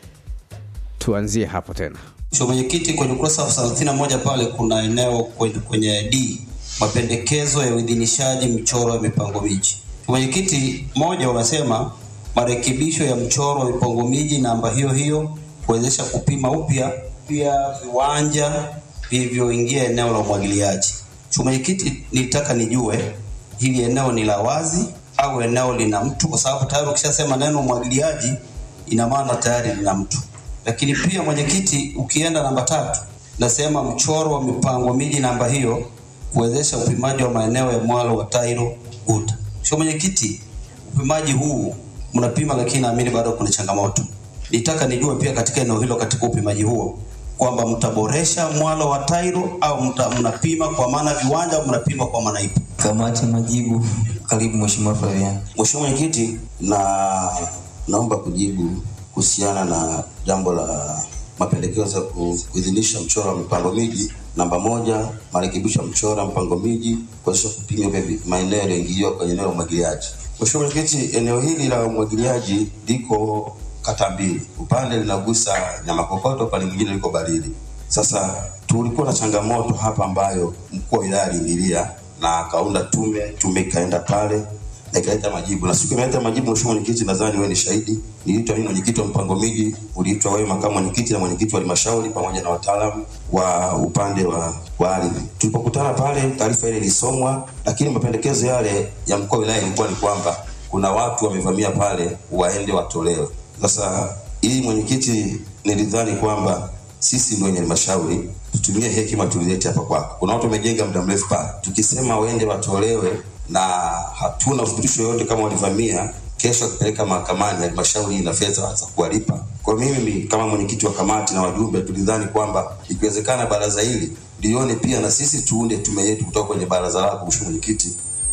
F: tuanzie hapo tena
R: Mheshimiwa Mwenyekiti, kwenye ukurasa wa 31 pale kuna eneo kwenye, kwenye D mapendekezo ya uidhinishaji mchoro wa mipango miji. Mwenyekiti, moja wanasema marekebisho ya mchoro wa mipango miji namba hiyo hiyo kuwezesha kupima upya pia viwanja vilivyoingia eneo la umwagiliaji. Mheshimiwa Mwenyekiti, nitaka nijue hili eneo ni la wazi au eneo lina mtu, kwa sababu tayari ukishasema neno umwagiliaji ina maana tayari lina mtu lakini pia mwenyekiti, ukienda namba tatu nasema mchoro wa mipango miji namba hiyo kuwezesha upimaji wa maeneo ya mwalo wa Tairo Uta. Sio mwenyekiti, upimaji huu mnapima, lakini naamini bado kuna changamoto. Nitaka nijue pia katika eneo hilo, katika upimaji huo kwamba mtaboresha mwalo wa Tairo au mta, mnapima kwa maana viwanja au mnapima kwa maana ipi?
B: Kamati majibu. Karibu Mheshimiwa Flavian.
R: Mheshimiwa Mwenyekiti, na naomba kujibu kuhusiana na jambo la mapendekezo ya ku- kuidhinisha mchoro wa mipango miji namba moja, marekebisho ya mchoro wa mpango miji kuwezesha kupima upya vi- maeneo yaliyoingiliwa kwenye eneo la umwagiliaji. Mheshimiwa Mwenyekiti, eneo hili la umwagiliaji liko kata mbili, upande linagusa Nyamakokoto, upande mwingine liko Barili. Sasa tulikuwa na changamoto hapa ambayo mkuu wa wilaya aliingilia na akaunda tume, tume ikaenda pale na ikaleta majibu, na siku imeleta majibu, Mheshimiwa Mwenyekiti, nadhani wewe ni shahidi. Niliitwa mimi mwenyekiti wa mpango miji, uliitwa wewe makamu mwenyekiti na mwenyekiti wa halmashauri pamoja na wataalamu wa upande wa, wa ardhi. Tulipokutana pale, taarifa ile ilisomwa, lakini mapendekezo yale ya mkuu wa wilaya ilikuwa ni kwamba kuna watu wamevamia pale, waende watolewe. Sasa hii mwenyekiti, nilidhani kwamba sisi ndio wenye halmashauri tutumie hekima tulilete hapa kwako. Kuna watu wamejenga muda mrefu pale, tukisema waende watolewe na hatuna uthibitisho yoyote kama walivamia, kesho akipeleka mahakamani, halmashauri ina fedha za kuwalipa. Kwa hiyo mimi kama mwenyekiti wa kamati na wajumbe tulidhani kwamba ikiwezekana baraza hili lione pia na sisi tuunde tume yetu kutoka kwenye baraza lako, mheshimiwa mwenyekiti,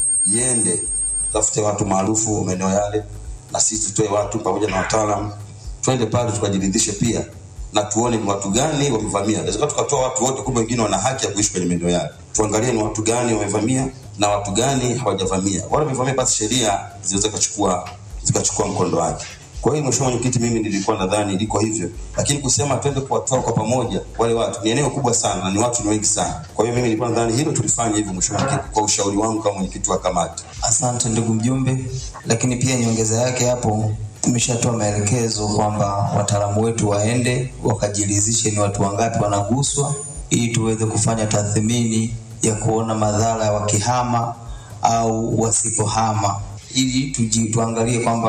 R: iende tafute watu maarufu maeneo yale, na sisi tutoe watu pamoja na wataalamu, twende pale tukajiridhishe pia na tuone ni watu gani wamevamia. Inawezekana tukatoa watu wote, kumbe wengine wana haki ya kuishi kwenye maeneo yale. Tuangalie ni watu gani wamevamia na watu gani hawajavamia. Wale wamevamia, basi sheria zinaweza zikachukua zikachukua mkondo wake. Kwa hiyo mheshimiwa mwenyekiti, mimi nilikuwa nadhani liko hivyo, lakini kusema twende kuwatoa kwa pamoja wale watu, ni eneo kubwa sana na ni watu ni wengi sana. Kwa hiyo mimi nilikuwa nadhani hilo tulifanya hivyo, mheshimiwa mwenyekiti, kwa ushauri wangu kama mwenyekiti wa kamati.
B: Asante ndugu mjumbe, lakini pia nyongeza yake hapo, tumeshatoa maelekezo kwamba wataalamu wetu waende wakajiridhishe ni watu wangapi wanaguswa, ili tuweze kufanya tathmini ya kuona madhara ya wakihama au wasipohama, ili tuji, tuangalie kwamba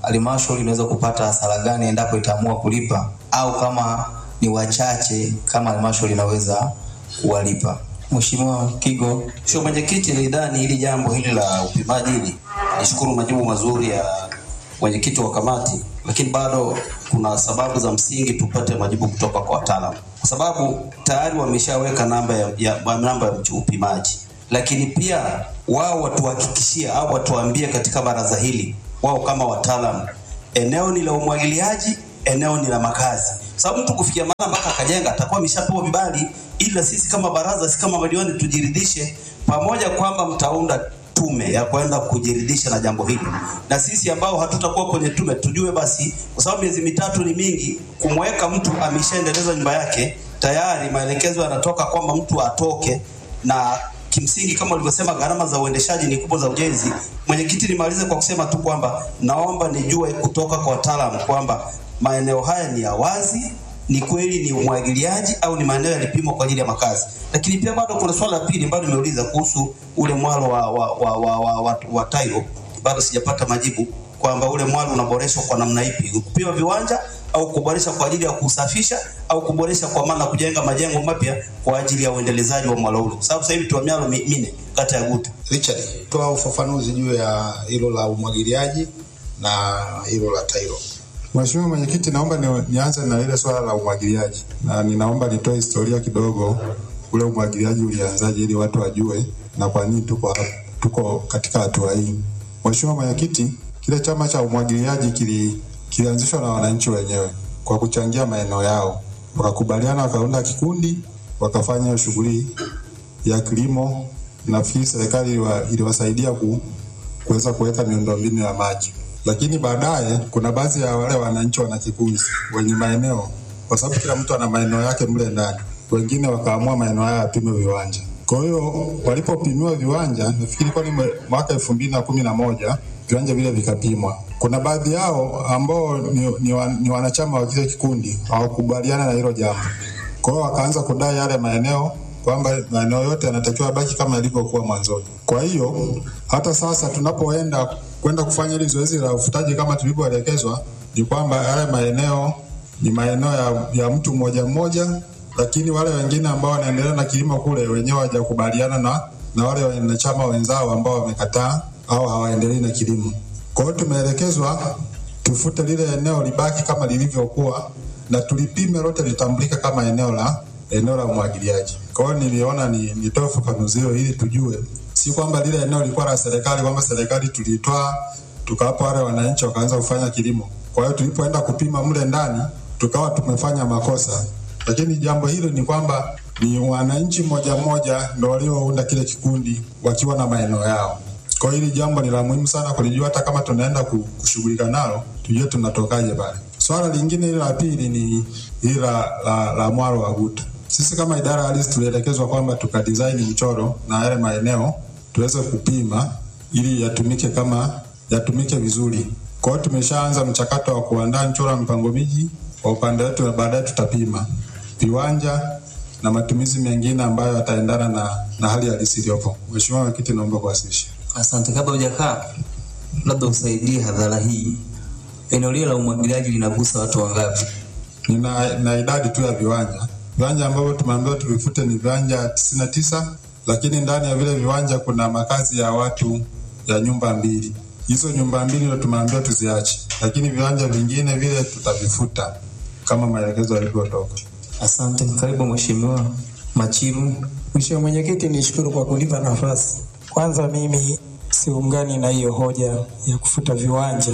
B: halmashauri inaweza kupata hasara gani endapo itaamua kulipa au kama ni wachache kama halmashauri inaweza kuwalipa. Mheshimiwa Kigo.
R: Mheshimiwa Mwenyekiti, nilidhani hili jambo hili la upimaji hili, nishukuru majibu mazuri ya mwenyekiti wa kamati, lakini bado kuna sababu za msingi tupate majibu kutoka kwa wataalamu, kwa sababu tayari wameshaweka namba ya, ya, namba ya upimaji, lakini pia wao watuhakikishie au watuambie katika baraza hili, wao kama wataalamu, eneo ni la umwagiliaji, eneo ni la makazi, sababu mtu kufikia mahala mpaka akajenga atakuwa ameshapewa vibali, ila sisi kama baraza, sisi kama madiwani tujiridhishe pamoja kwamba mtaunda tume ya kwenda kujiridhisha na jambo hili, na sisi ambao hatutakuwa kwenye tume tujue basi, kwa sababu miezi mitatu ni mingi, kumweka mtu ameshaendeleza nyumba yake tayari, maelekezo yanatoka kwamba mtu atoke na kimsingi kama ulivyosema, gharama za uendeshaji ni kubwa za ujenzi. Mwenyekiti, nimalize kwa kusema tu kwamba naomba nijue kutoka kwa wataalamu kwamba maeneo haya ni ya wazi, ni kweli ni umwagiliaji au ni maeneo yalipimwa kwa ajili ya makazi. Lakini pia bado kuna swala la pili ambalo nimeuliza kuhusu ule mwalo wa, wa, wa, wa, wa, wa, wa tairo, bado sijapata majibu kwamba ule mwalo unaboreshwa kwa namna ipi, kupima viwanja au kuboresha kwa ajili ya kusafisha au kuboresha kwa maana kujenga majengo mapya kwa ajili ya uendelezaji wa mwalo ule, kwa sababu sasa hivi tuna mialo mi- minne kata ya Guta.
S: Richard, toa ufafanuzi juu ya hilo la umwagiliaji na hilo la tairo.
T: Mheshimiwa Mwenyekiti, naomba ni, nianze na ile swala la umwagiliaji na ninaomba nitoe historia kidogo, ule umwagiliaji ulianzaje ili watu wajue na kwa nini tuko hapa, tuko katika hatua hii. Mheshimiwa Mwenyekiti, kile chama cha umwagiliaji kili, kilianzishwa na wananchi wenyewe kwa kuchangia maeneo yao, wakakubaliana, wakaunda kikundi, wakafanya hiyo shughuli ya kilimo. Nafikiri serikali iliwa- iliwasaidia ku, kuweza kuweka miundombinu ya maji lakini baadaye kuna baadhi ya wale wananchi wana kikundi wenye maeneo, kwa sababu kila mtu ana maeneo yake mle ndani, wengine wakaamua maeneo haya yapimwe viwanja. Kwa hiyo walipopimiwa viwanja, nafikiri ilikuwa ni mwe- mwaka elfu mbili na kumi na moja viwanja vile vikapimwa. Kuna baadhi yao ambao ni, ni, wa, ni wanachama wa kile kikundi hawakubaliana na hilo jambo, kwa hiyo wakaanza kudai yale maeneo kwamba maeneo yote yanatakiwa baki kama yalivyokuwa mwanzoni. Kwa hiyo hata sasa tunapoenda kwenda kufanya hili zoezi la ufutaji kama tulivyoelekezwa, ni kwamba yale maeneo ni maeneo ya, ya mtu mmoja mmoja, lakini wale wengine ambao wanaendelea na kilimo kule wenyewe hawajakubaliana na, na wale wanachama wenzao ambao wamekataa au hawaendelei na kilimo. Kwa hiyo tumeelekezwa tufute lile eneo libaki kama lilivyokuwa na tulipime lote litambulika kama eneo la eneo la umwagiliaji. Kwa hiyo niliona ni nitoe ufafanuzi huo ili tujue, si kwamba lile eneo lilikuwa la serikali, kwamba serikali tulitoa tukawapa wale wananchi wakaanza kufanya kilimo. Kwa hiyo tulipoenda kupima mle ndani tukawa tumefanya makosa, lakini jambo hilo ni kwamba ni wananchi mmoja mmoja ndo waliounda kile kikundi wakiwa na maeneo yao. Kwa hiyo hili jambo ni la muhimu sana kulijua, hata kama tunaenda ku- kushughulika nalo tujue tunatokaje pale. Swala lingine hili la pili ni hili la, la, la mwaro wa Guta. Sisi kama idara ya ardhi tulielekezwa kwamba tukadesign mchoro na yale maeneo tuweze kupima ili yatumike kama yatumike vizuri. Kwa hiyo tumeshaanza mchakato wa kuandaa mchoro wa mpango miji kwa upande wetu, na baadaye tutapima viwanja na matumizi mengine ambayo yataendana na, na hali halisi iliyopo. Mheshimiwa Mwenyekiti, naomba kuwasilisha.
B: Asante. Kabla hujakaa, labda usaidie hadhara hii, eneo lile la umwagiliaji linagusa watu wangapi?
T: Nina na idadi tu ya viwanja viwanja ambavyo tumeambiwa tuvifute ni viwanja tisini na tisa lakini ndani ya vile viwanja kuna makazi ya watu ya nyumba mbili. Hizo nyumba mbili ndio tumeambiwa tuziache, lakini viwanja vingine vile tutavifuta kama maelekezo yalivyotoka.
B: Asante. Karibu Mheshimiwa Machiru.
U: Mheshimiwa Mwenyekiti, nishukuru kwa kunipa nafasi. Kwanza mimi siungani na hiyo hoja ya kufuta viwanja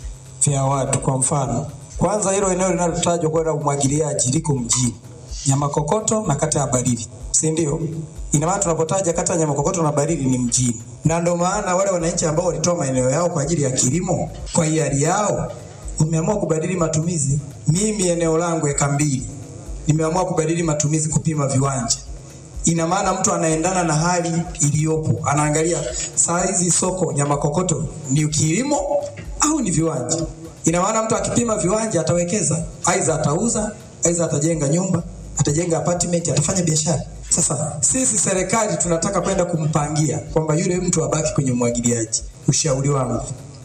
U: vya watu. Kwa mfano, kwanza hilo eneo linalotajwa kwenda umwagiliaji liko mjini Nyamakokoto na kata ya Barili, si ndio? Ina maana tunapotaja kata ya Nyamakokoto na Barili ni mjini, na ndio maana wale wananchi ambao walitoa maeneo yao kwa ajili ya kilimo kwa hiari yao wameamua kubadili matumizi. Mimi eneo langu eka mbili nimeamua kubadili matumizi kupima viwanja ina maana mtu anaendana na hali iliyopo, anaangalia saa hizi soko nyama kokoto ni kilimo au ni viwanja. Ina maana mtu akipima viwanja atawekeza, aidha atauza, aidha atajenga nyumba, atajenga apartment, atafanya biashara. Sasa sisi serikali tunataka kwenda kumpangia kwamba yule mtu abaki kwenye umwagiliaji. Ushauri wangu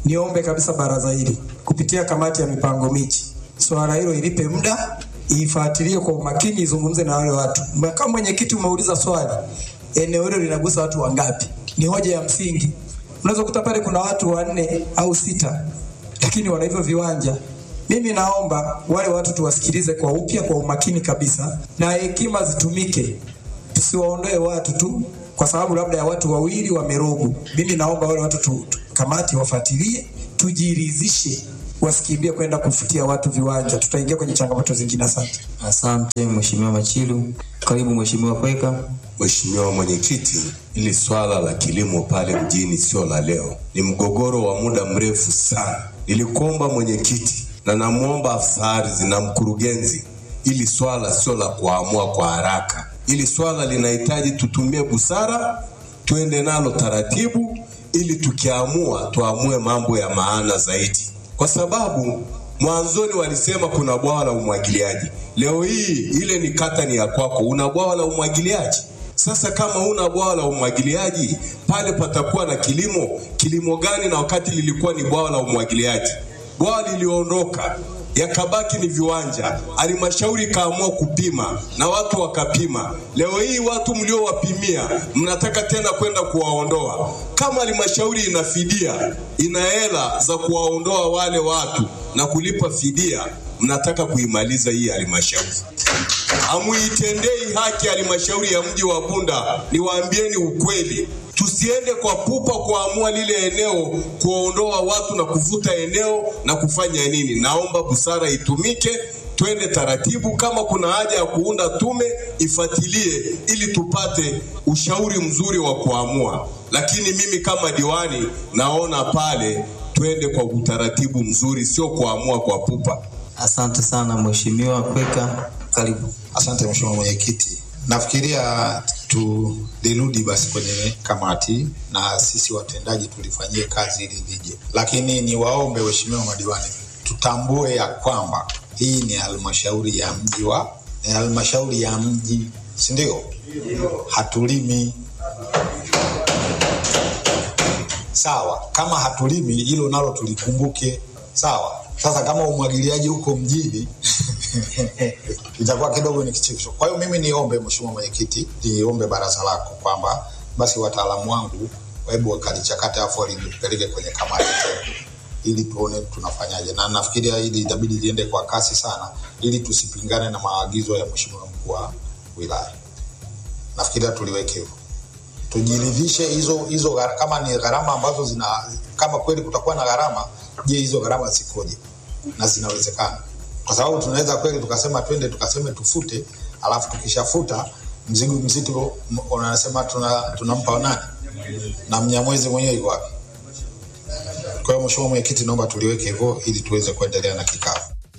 U: niombe kabisa baraza hili kupitia kamati ya mipango miji, swala hilo ilipe muda, ifuatilie kwa umakini, izungumze na wale watu. Kama mwenyekiti umeuliza swali, eneo hilo linagusa watu wangapi? Ni hoja ya msingi. Unaweza kukuta pale kuna watu wanne au sita, lakini wana hivyo viwanja. Mimi naomba wale watu tuwasikilize kwa upya, kwa umakini kabisa, na hekima zitumike, tusiwaondoe watu tu kwa sababu labda ya watu wawili wamerogu. Mimi naomba wale watu tu, tu, kamati wafuatilie, tujiridhishe, wasikimbie kwenda kufutia watu viwanja. Tutaingia kwenye changamoto zingine. Asante.
B: Asante Mheshimiwa Machilu. Karibu Mheshimiwa Kweka.
A: Mheshimiwa Mwenyekiti, hili swala la kilimo pale mjini sio la leo, ni mgogoro wa muda mrefu sana. Nilikuomba mwenyekiti na namwomba afisa ardhi na mkurugenzi, ili swala sio la kuamua kwa haraka. Ili swala linahitaji tutumie busara, tuende nalo taratibu, ili tukiamua tuamue mambo ya maana zaidi, kwa sababu mwanzoni walisema kuna bwawa la umwagiliaji. Leo hii ile ni kata ni ya kwako, una bwawa la umwagiliaji. Sasa kama una bwawa la umwagiliaji pale patakuwa na kilimo. Kilimo gani? Na wakati lilikuwa ni bwawa la umwagiliaji, bwawa liliondoka yakabaki ni viwanja. Halmashauri ikaamua kupima na watu wakapima. Leo hii watu mliowapimia mnataka tena kwenda kuwaondoa. Kama halmashauri ina fidia, ina hela za kuwaondoa wale watu na kulipa fidia, mnataka kuimaliza hii halmashauri. Hamuitendei haki halmashauri ya mji wa Bunda. Niwaambieni ukweli, tusiende kwa pupa kuamua lile eneo, kuondoa watu na kuvuta eneo na kufanya nini. Naomba busara itumike, twende taratibu. Kama kuna haja ya kuunda tume, ifuatilie ili tupate ushauri mzuri wa kuamua. Lakini mimi kama diwani naona pale twende kwa utaratibu mzuri, sio kuamua kwa pupa.
B: Asante sana Mheshimiwa Kweka. Karibu.
S: Asante Mheshimiwa Mwenyekiti. Nafikiria tulirudi basi kwenye kamati na sisi watendaji tulifanyie kazi ili lije, lakini niwaombe waheshimiwa madiwani, tutambue ya kwamba hii ni halmashauri ya mji wa ni halmashauri ya mji, si ndio? Hatulimi sawa. Kama hatulimi, hilo nalo tulikumbuke, sawa. Sasa kama umwagiliaji huko mjini itakuwa kidogo ni kichekesho. Kwa hiyo mimi niombe Mheshimiwa Mwenyekiti, niombe baraza lako kwamba basi wataalamu wangu hebu wakalichakate afu walipeleke kwenye kamati tena ili tuone tunafanyaje, na nafikiria hili itabidi liende kwa kasi sana, ili tusipingane na maagizo ya Mheshimiwa mkuu wa wilaya. Nafikiria tuliweke hivyo, tujiridhishe hizo hizo gha- kama ni gharama ambazo zina kama kweli kutakuwa na gharama, je, hizo gharama zikoje na zinawezekana? Kwa sababu tunaweza kweli tukasema twende tukaseme tufute, alafu tukishafuta mzigo mzito m- unasema tuna tunampa nani na mnyamwezi mwenyewe yuko wapi? Kwa hiyo Mheshimiwa Mwenyekiti, naomba tuliweke hivyo ili tuweze kuendelea na kikao.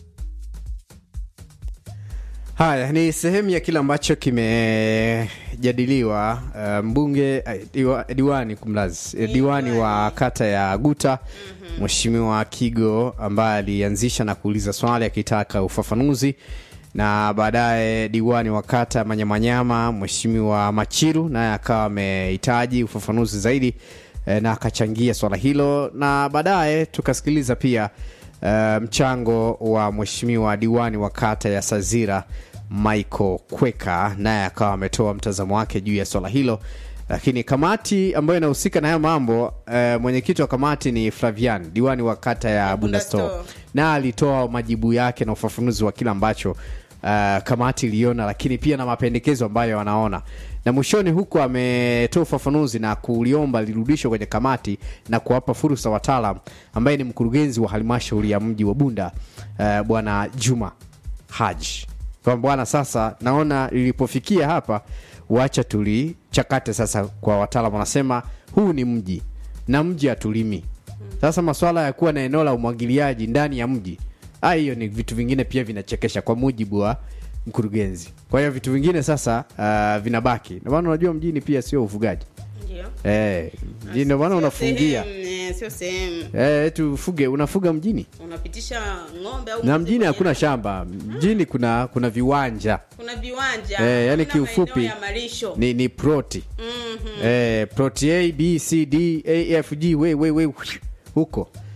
F: Haya ni sehemu ya kile ambacho kimejadiliwa. Uh, mbunge uh, diwa, diwani kumlazi eh, diwani wa kata ya Guta Mheshimiwa Kigo ambaye alianzisha na kuuliza swali akitaka ufafanuzi, na baadaye diwani wa kata ya Manyamanyama Mheshimiwa Machiru naye akawa amehitaji ufafanuzi zaidi eh, na akachangia swala hilo, na baadaye tukasikiliza pia uh, mchango wa mheshimiwa diwani wa kata ya Sazira Michael Kweka, naye akawa ametoa mtazamo wake juu ya swala hilo. Lakini kamati ambayo inahusika na haya mambo uh, mwenyekiti wa kamati ni Flavian, diwani wa kata ya Bundasto, na alitoa majibu yake na ufafanuzi wa kile ambacho uh, kamati iliona, lakini pia na mapendekezo ambayo wanaona, na mwishoni huko ametoa ufafanuzi na kuliomba lirudishwe kwenye kamati na kuwapa fursa wataalam, ambaye ni mkurugenzi wa halmashauri ya mji wa Bunda uh, bwana Juma Haji, kwamba bwana, sasa naona lilipofikia hapa, wacha tulichakate sasa kwa wataalam. Wanasema huu ni mji na mji hatulimi. Sasa maswala ya kuwa na eneo la umwagiliaji ndani ya mji ah, hiyo ni vitu vingine pia vinachekesha kwa mujibu wa mkurugenzi. Kwa hiyo vitu vingine sasa uh, vinabaki. Ndio maana unajua mjini pia sio ufugaji
G: Ndio.
F: eh, mjini ndio maana unafungia
G: Sehemu, eh, sio sehemu
F: eh, eti ufuge unafuga mjini
G: unapitisha ng'ombe au
F: na
G: mbuzi
F: mjini
G: kwenye-
F: hakuna shamba, mjini kuna kuna viwanja
G: kuna viwanja
F: eh, yani
G: kuna
F: kiufupi
G: maeneo ya malisho
F: ni, ni proti
G: Mhm.
F: eh, proti A B C D A F G we, we, we, huko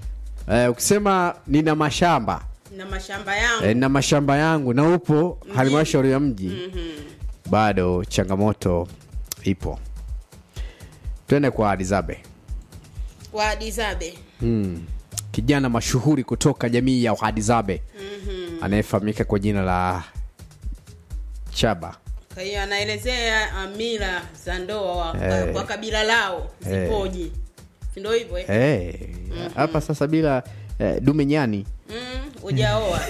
F: eh, ukisema nina mashamba
G: na mashamba yangu
F: eh, nina mashamba yangu na upo
G: Mjini.
F: halmashauri ya mji
G: Mhm.
F: bado changamoto ipo twende kwa adizabe
G: wa Dizabe
F: hmm. kijana mashuhuri kutoka jamii ya uhadizabe
G: Mhm.
F: anayefahamika kwa jina la chaba
G: kwa hiyo anaelezea uh, mila za ndoa wa,
F: Eh.
G: kwa kabila lao
F: Eh.
G: zipoje si ndio hivyo eh?
F: Eh, hapa sasa bila eh, dume nyani
G: mm, ujaoa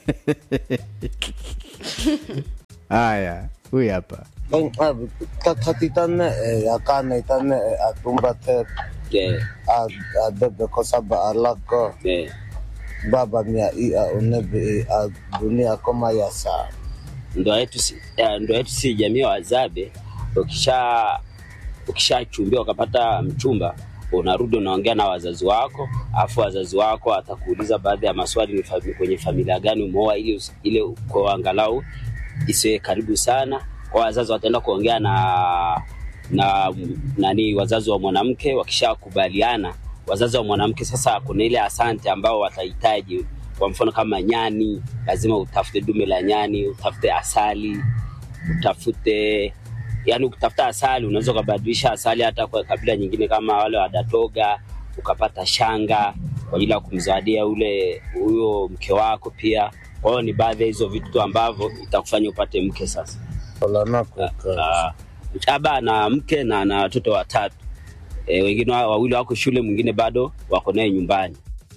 F: haya huyu hapa
C: katitane yakane itane atumbate adebe kosaba alako baba mia ia unebi a dunia koma yasa
V: ndoa yetu si, eh, ndoa yetu si jamii ya Wazabe. Ukisha ukishachumbia ukapata mchumba, unarudi unaongea na wazazi wako, afu wazazi wako atakuuliza baadhi ya maswali, ni fami, kwenye familia gani umeoa, ili usi- ile kwa angalau isiwe karibu sana. Kwa wazazi wataenda kuongea na na nani wazazi wa mwanamke, wakishakubaliana wazazi wa mwanamke sasa, kuna ile asante ambao watahitaji kwa mfano kama nyani, lazima utafute dume la nyani, utafute asali, utafute yani, ukitafuta asali unaweza ukabadilisha asali hata kwa kabila nyingine kama wale wa Datoga, ukapata shanga kwa ajili ya kumzawadia ule huyo mke wako pia. Kwa hiyo ni baadhi ya hizo vitu tu ambavyo itakufanya upate mke sasa. Ah, Chaba na mke na na watoto watatu e, wengine wa- wawili wako shule, mwingine bado wako naye nyumbani.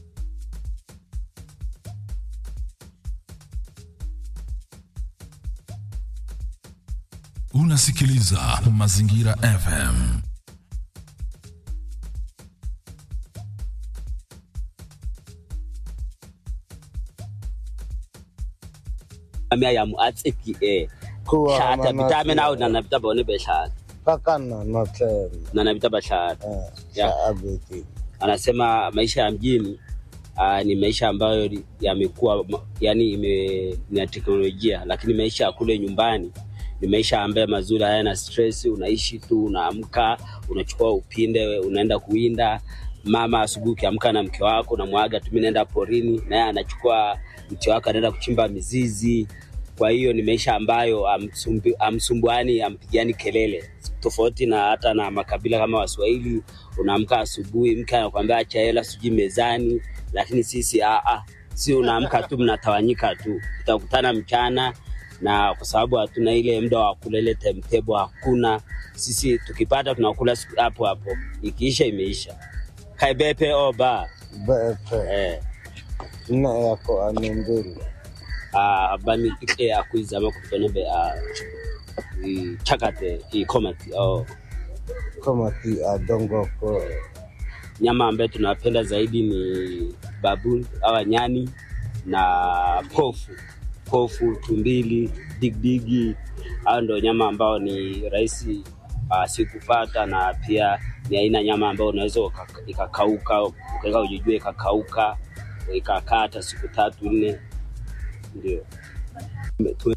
W: Unasikiliza Mazingira FM.
V: amia ya muatseki e
C: Kuwa
V: shata
C: manasi-
V: bitame nawo nana bitaba one be shata
C: kakana notema
V: nana bitaba shata ya
C: shaabiti
V: anasema maisha ya mjini uh, ni maisha ambayo li- yamekuwa ma- yani ime, ni ya teknolojia, lakini maisha ya kule nyumbani ni maisha ambayo mazuri, hayana stress. Unaishi tu, unaamka, unachukua upinde, unaenda kuwinda. Mama asubuhi ukiamka na mke wako unamwaga tu, mimi naenda porini, naye anachukua mti wako anaenda kuchimba mizizi. Kwa hiyo ni maisha ambayo amsumbu- amsumbuani, ampigani kelele, tofauti na hata na makabila kama Waswahili. Unaamka asubuhi, mke anakuambia acha hela sijui mezani, lakini sisi a a si unaamka tu mnatawanyika tu, utakutana mchana na kwa sababu hatuna ile muda wa kula ile timetable, hakuna. Sisi tukipata tunakula siku hapo hapo, ikiisha imeisha. Kaibepe oba
C: bepe
V: eh.
C: ina yako ane mbili
V: uh, bami ike akuizama kutonebe uh, i chakate i komati au
C: komati adongoko
V: nyama ambayo tunapenda zaidi ni babu awa nyani na pofu pofu tumbili digdigi hao ndo nyama ambao ni rahisi uh, si kupata na pia ni aina nyama ambayo unaweza uka- ikakauka ukaweka ujijua ikakauka ikakaa hata siku tatu nne ndio Tu-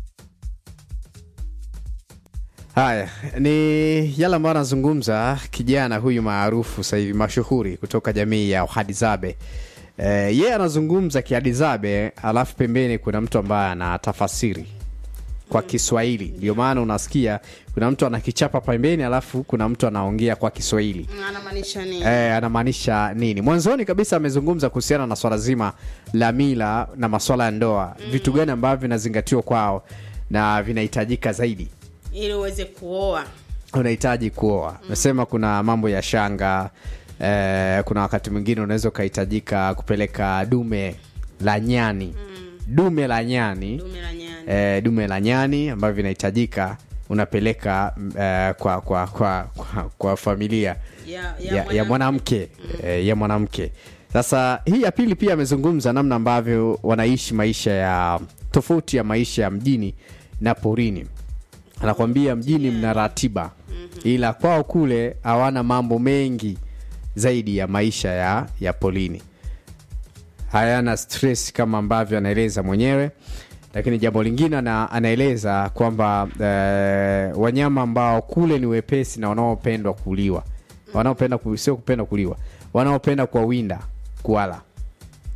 F: haya ni yale ambayo anazungumza kijana huyu maarufu sasa hivi mashuhuri kutoka jamii ya uhadizabe e, yeye anazungumza kiadizabe alafu pembeni kuna mtu ambaye anatafasiri kwa kiswahili ndio maana unasikia kuna mtu anakichapa pembeni alafu kuna mtu anaongea kwa kiswahili
G: anamaanisha nini
F: Eh, anamaanisha nini mwanzoni kabisa amezungumza kuhusiana na swala zima la mila na maswala ya ndoa vitu gani ambavyo vinazingatiwa kwao na vinahitajika zaidi
G: ili uweze kuoa
F: unahitaji kuoa nasema kuna mambo ya shanga eh, kuna wakati mwingine unaweza ukahitajika kupeleka dume la nyani dume la nyani
G: dume la nyani
F: eh, dume la nyani ambavyo vinahitajika unapeleka mm, eh, kwa, kwa, kwa, kwa, kwa familia
G: ya, ya,
F: ya, ya mwanamke eh, ya mwanamke sasa hii ya pili pia amezungumza namna ambavyo wanaishi maisha ya tofauti ya maisha ya mjini na porini anakwambia mjini mna ratiba ila kwao kule hawana mambo mengi zaidi ya maisha ya, ya polini hayana stress kama ambavyo anaeleza mwenyewe lakini jambo lingine ana, anaeleza kwamba eh, wanyama ambao kule ni wepesi na wanaopendwa kuliwa wanaopenda ku, sio kupenda kuliwa wanaopenda kuwawinda kuwala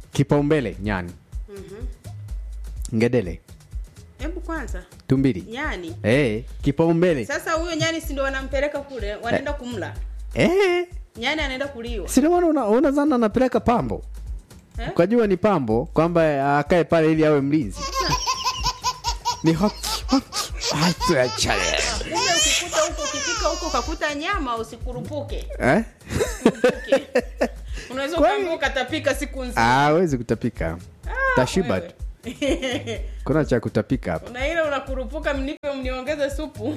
F: kipaumbele nyani
G: Mhm.
F: ngedele
G: hebu kwanza
F: tumbili
G: nyani
F: eh kipaumbele
G: sasa huyo nyani si ndo wanampeleka kule wanaenda kumla
F: eh
G: nyani anaenda kuliwa
F: sindomana una, unazana anapeleka pambo
G: Eh?
F: ukajua ni pambo kwamba akae pale ili awe mlinzi ni hot, hot, hot, chale.
G: kumbe ukikuta huko ukifika huko ukakuta nyama usikurupuke
F: eh?
G: unaweza ukaambia ukatapika siku nzima
F: Ah, hawezi kutapika tashiba tu kuna cha kutapika hapa
G: na ile unakurupuka mnipe mniongeze supu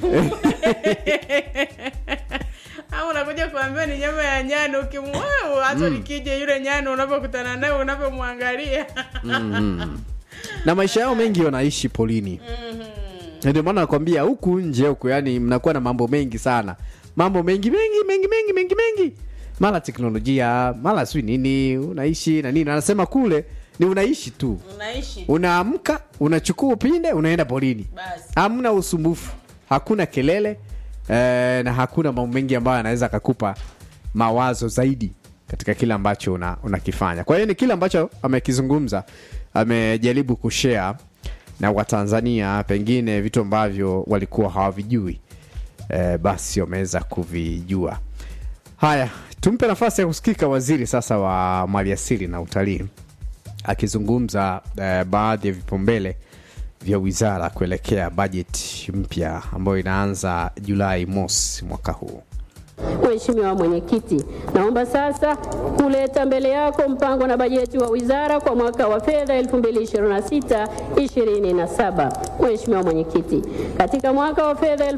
G: au unakuja kuambia ni nyama ya nyani ukimwau hata
F: Mm.
G: nikija yule nyani unavyokutana naye unavyomwangalia
F: mm. na maisha yao mengi wanaishi polini Na ndio maana nakwambia huku nje huku yani mnakuwa na mambo mengi sana mambo mengi mengi mengi mengi mengi mengi mara teknolojia mara sijui nini unaishi na nini anasema kule ni unaishi tu
G: unaishi
F: unaamka unachukua upinde unaenda polini
G: Basi.
F: hamna usumbufu hakuna kelele eh, na hakuna mambo mengi ambayo anaweza akakupa mawazo zaidi katika kile ambacho una- unakifanya kwa hiyo ni kile ambacho amekizungumza amejaribu kushare na watanzania pengine vitu ambavyo walikuwa hawavijui eh, basi wameweza kuvijua haya tumpe nafasi ya kusikika waziri sasa wa maliasili na utalii akizungumza eh, baadhi ya vipaumbele vya wizara kuelekea bajeti mpya ambayo inaanza julai mosi mwaka huu
D: Mheshimiwa Mwenyekiti, naomba sasa kuleta mbele yako mpango na bajeti wa wizara kwa mwaka wa fedha 2026-2027. Mheshimiwa Mwenyekiti, katika mwaka wa fedha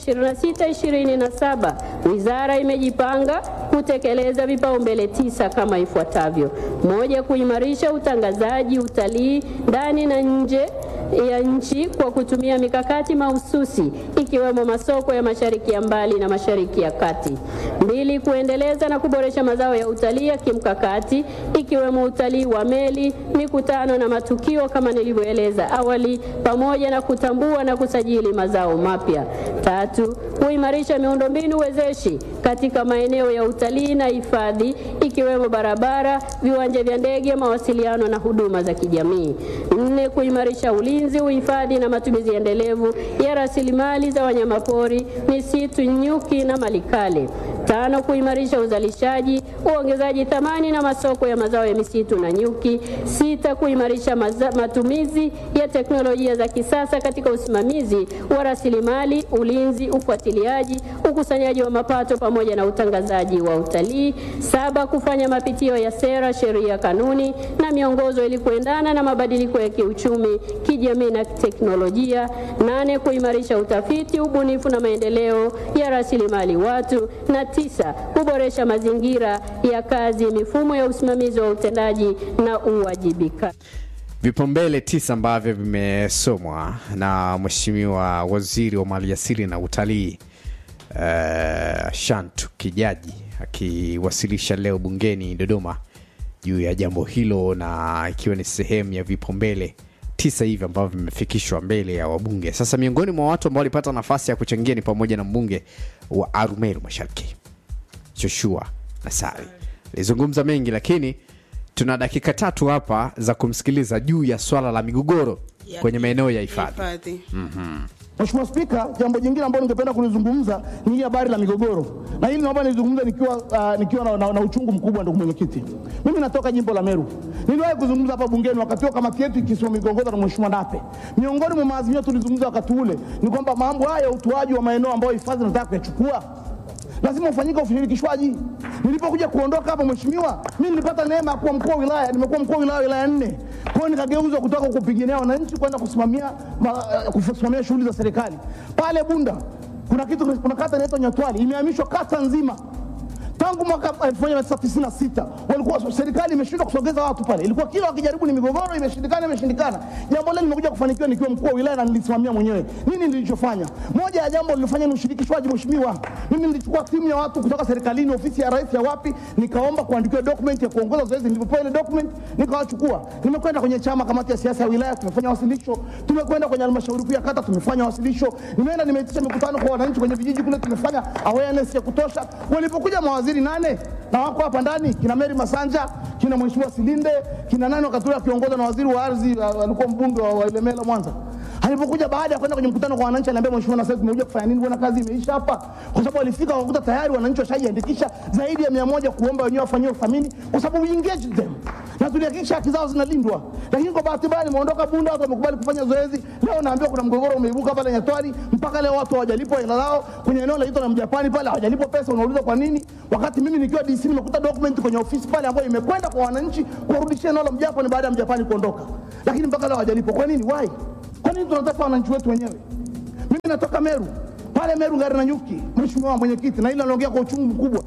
D: 2026-2027 wizara imejipanga kutekeleza vipaumbele tisa kama ifuatavyo: moja, kuimarisha utangazaji utalii ndani na nje ya nchi kwa kutumia mikakati mahususi ikiwemo masoko ya mashariki ya mbali na mashariki ya kati. Mbili, kuendeleza na kuboresha mazao ya utalii ya kimkakati ikiwemo utalii wa meli, mikutano na matukio kama nilivyoeleza awali, pamoja na kutambua na kusajili mazao mapya. Tatu, kuimarisha miundombinu wezeshi katika maeneo ya utalii na hifadhi ikiwemo barabara, viwanja vya ndege, mawasiliano na huduma za kijamii. Nne, kuimarisha ulinzi, uhifadhi na matumizi endelevu ya rasilimali za wanyamapori, misitu, nyuki na malikale. Tano, kuimarisha uzalishaji, uongezaji thamani na masoko ya mazao ya misitu na nyuki. Sita, kuimarisha maza, matumizi ya teknolojia za kisasa katika usimamizi wa rasilimali, ulinzi, ufuatiliaji, ukusanyaji wa mapato pamoja na utangazaji wa utalii. Saba, kufanya mapitio ya sera, sheria, kanuni na miongozo ili kuendana na mabadiliko ya kiuchumi, kijamii na teknolojia. Nane, kuimarisha utafiti, ubunifu na maendeleo ya rasilimali watu. Na tisa, kuboresha mazingira ya kazi, mifumo ya usimamizi wa utendaji na uwajibikaji.
F: vipaumbele tisa ambavyo vimesomwa na mheshimiwa waziri wa maliasili na utalii uh, shantu kijaji akiwasilisha leo bungeni dodoma juu ya jambo hilo na ikiwa ni sehemu ya vipaumbele tisa hivi ambavyo vimefikishwa mbele ya wabunge sasa miongoni mwa watu ambao walipata nafasi ya kuchangia ni pamoja na mbunge wa arumeru mashariki joshua nasari alizungumza mengi lakini tuna dakika tatu hapa za kumsikiliza juu ya swala la migogoro
G: Ya
F: kwenye maeneo ya hifadhi
G: hifadhi
F: mm-hmm.
E: Mheshimiwa Spika, jambo jingine ambalo ningependa kulizungumza ni hii habari la migogoro, na hili naomba nilizungumza nikiwa, uh, nikiwa na, na, na uchungu mkubwa, ndugu mwenyekiti. Mimi natoka jimbo la Meru, niliwahi kuzungumza hapa bungeni wakati huo kamati yetu ikisimamia migogoro na Mheshimiwa Nape. Miongoni mwa maazimio tulizungumza wakati ule ni kwamba mambo haya ya utoaji wa maeneo ambayo hifadhi nataka kuyachukua lazima ufanyike ushirikishwaji. Nilipokuja kuondoka hapa, mheshimiwa, mimi nilipata neema ya kuwa mkuu wa wilaya, nimekuwa mkuu wa wilaya wilaya nne. Kwa hiyo nikageuzwa kutoka kupigania wananchi kwenda kusimamia ma, uh, kusimamia shughuli za serikali pale Bunda. Kuna kitu, kuna kata inaitwa Nyatwali imehamishwa kata nzima tangu mwaka 1996 walikuwa serikali imeshindwa kusogeza watu pale, ilikuwa kila wakijaribu ni migogoro, imeshindikana, imeshindikana. Jambo lile nimekuja kufanikiwa nikiwa mkuu wa wilaya na nilisimamia mwenyewe. Nini nilichofanya? Moja ya jambo nilifanya ni ushirikishwaji, mheshimiwa. Mimi nilichukua timu ya watu kutoka serikalini, ofisi ya rais ya wapi, nikaomba kuandikiwa document ya kuongoza zoezi. Nilipopewa ile document nikawachukua, nimekwenda kwenye chama, kamati ya siasa ya wilaya, tumefanya wasilisho, tumekwenda kwenye halmashauri kuu ya kata, tumefanya wasilisho, nimeenda nimeitisha mikutano kwa wananchi kwenye vijiji kule, tumefanya awareness ya kutosha. Walipokuja mawaziri mawaziri nane na wako hapa ndani, kina Mary Masanja, kina Mheshimiwa Silinde, kina nani wakati ule akiongozwa na waziri wa ardhi, uh, alikuwa mbunge wa, wa Ilemela Mwanza. Alipokuja baada ya kwenda kwenye mkutano kwa wananchi, aliambia mheshimiwa, na sasa tumekuja kufanya nini? Bwana, kazi imeisha hapa, kwa sababu walifika wakakuta tayari wananchi washajiandikisha zaidi ya mia moja kuomba wenyewe wafanyiwe uthamini, kwa sababu we engage them na tulihakikisha haki zao zinalindwa. Lakini kwa bahati mbaya nimeondoka Bunda, watu wamekubali kufanya zoezi. Leo naambiwa kuna mgogoro umeibuka pale Nyatwali, mpaka leo watu hawajalipwa hela lao kwenye eneo la na Mjapani pale, hawajalipwa pesa. Unauliza kwa nini? Wakati mimi nikiwa DC nimekuta document kwenye ofisi pale ambayo imekwenda kwa wananchi kuwarudishia eneo la Mjapani baada ya Mjapani kuondoka, lakini mpaka leo hawajalipwa. Kwa nini? Why? Kwa nini tunataka wananchi wetu wenyewe? Mimi natoka Meru pale Meru gari na nyuki, mheshimiwa mwenyekiti, na ile anaongea kwa uchungu mkubwa.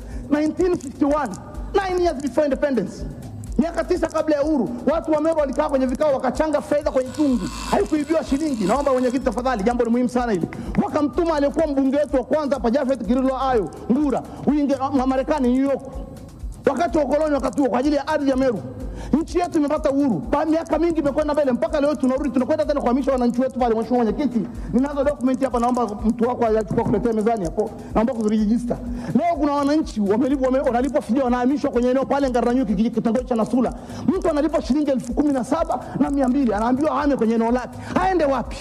E: 1951 9 years before independence miaka tisa kabla ya uhuru, watu wa Meru walikaa kwenye vikao wakachanga fedha kwenye chungu, haikuibiwa shilingi. Naomba mwenyekiti, tafadhali, jambo ni muhimu sana hili. Wakamtuma aliyekuwa mbunge wetu wa kwanza hapa Jafet Kirilo Ayo Ngura Uinge, Marekani, New York, wakati wa ukoloni, wakati huo kwa ajili ya ardhi ya Meru. Nchi yetu imepata uhuru, pa miaka mingi imekwenda mbele, mpaka leo tunarudi, tunakwenda tena kuhamisha wananchi wetu pale. Mheshimiwa Mwenyekiti, ninazo dokumenti hapa, naomba mtu wako achukua kuletea mezani hapo, naomba kuzirejista. Leo kuna wananchi wamelipwa, wame- wanalipwa fidia, wanahamishwa kwenye eneo pale Ngarananyuki, kiji- kitongoji cha Nasula. Mtu analipwa shilingi elfu kumi na saba na mia mbili anaambiwa ahame kwenye eneo lake, aende wapi?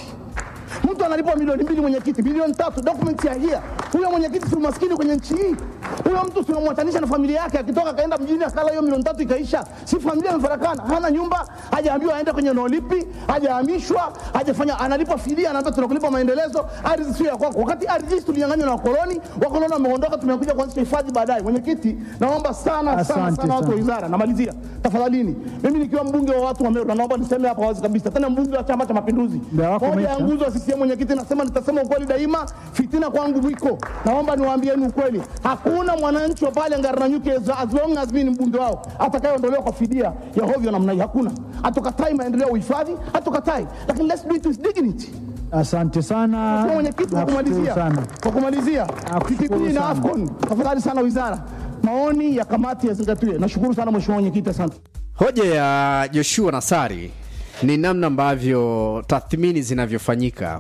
E: mtu analipwa milioni mbili mwenyekiti, milioni tatu, document ya hia. Huyo mwenyekiti si umaskini kwenye nchi hii? Huyo mtu tunamwatanisha na familia yake, akitoka akaenda mjini akala hiyo milioni tatu ikaisha, si familia imefarakana, hana nyumba, hajaambiwa aende kwenye eneo lipi, hajahamishwa, hajafanya, analipwa fidia, anaambia tunakulipa maendelezo, ardhi sio ya kwako, wakati ardhi hizi tulinyang'anywa na wakoloni. Wakoloni wameondoka, tumekuja kuanzisha hifadhi baadaye. Mwenyekiti, naomba sana sana
H: Asante
E: sana watu wa
H: sana.
E: wizara, namalizia tafadhalini, mimi nikiwa mbunge wa watu wa Meru, na naomba niseme hapa wazi kabisa, tena mbunge wa Chama cha Mapinduzi,
H: Muda wako
E: moja ya
H: umeisha.
E: nguzo ya CCM mwenyekiti, nasema nitasema ukweli daima, fitina kwangu mwiko. Naomba niwaambieni ukweli, hakuna mwananchi wa pale Ngarananyuki as as long as mimi ni mbunge wao atakayeondolewa kwa fidia ya hovyo namna hii, hakuna. Hatukatai maendeleo ya uhifadhi, hatukatai, lakini let's do it with dignity.
H: Asante sana.
E: Mheshimiwa Mwenyekiti, kwa
H: Nakushukuru
E: kumalizia,
H: sana.
E: kwa kumalizia, TPP na
H: sana.
E: AFCON, tafadhali sana wizara, maoni ya kamati yazingatiwe. Nashukuru sana Mheshimiwa Mwenyekiti, asante.
F: Hoja ya Joshua Nassari ni namna ambavyo tathmini zinavyofanyika.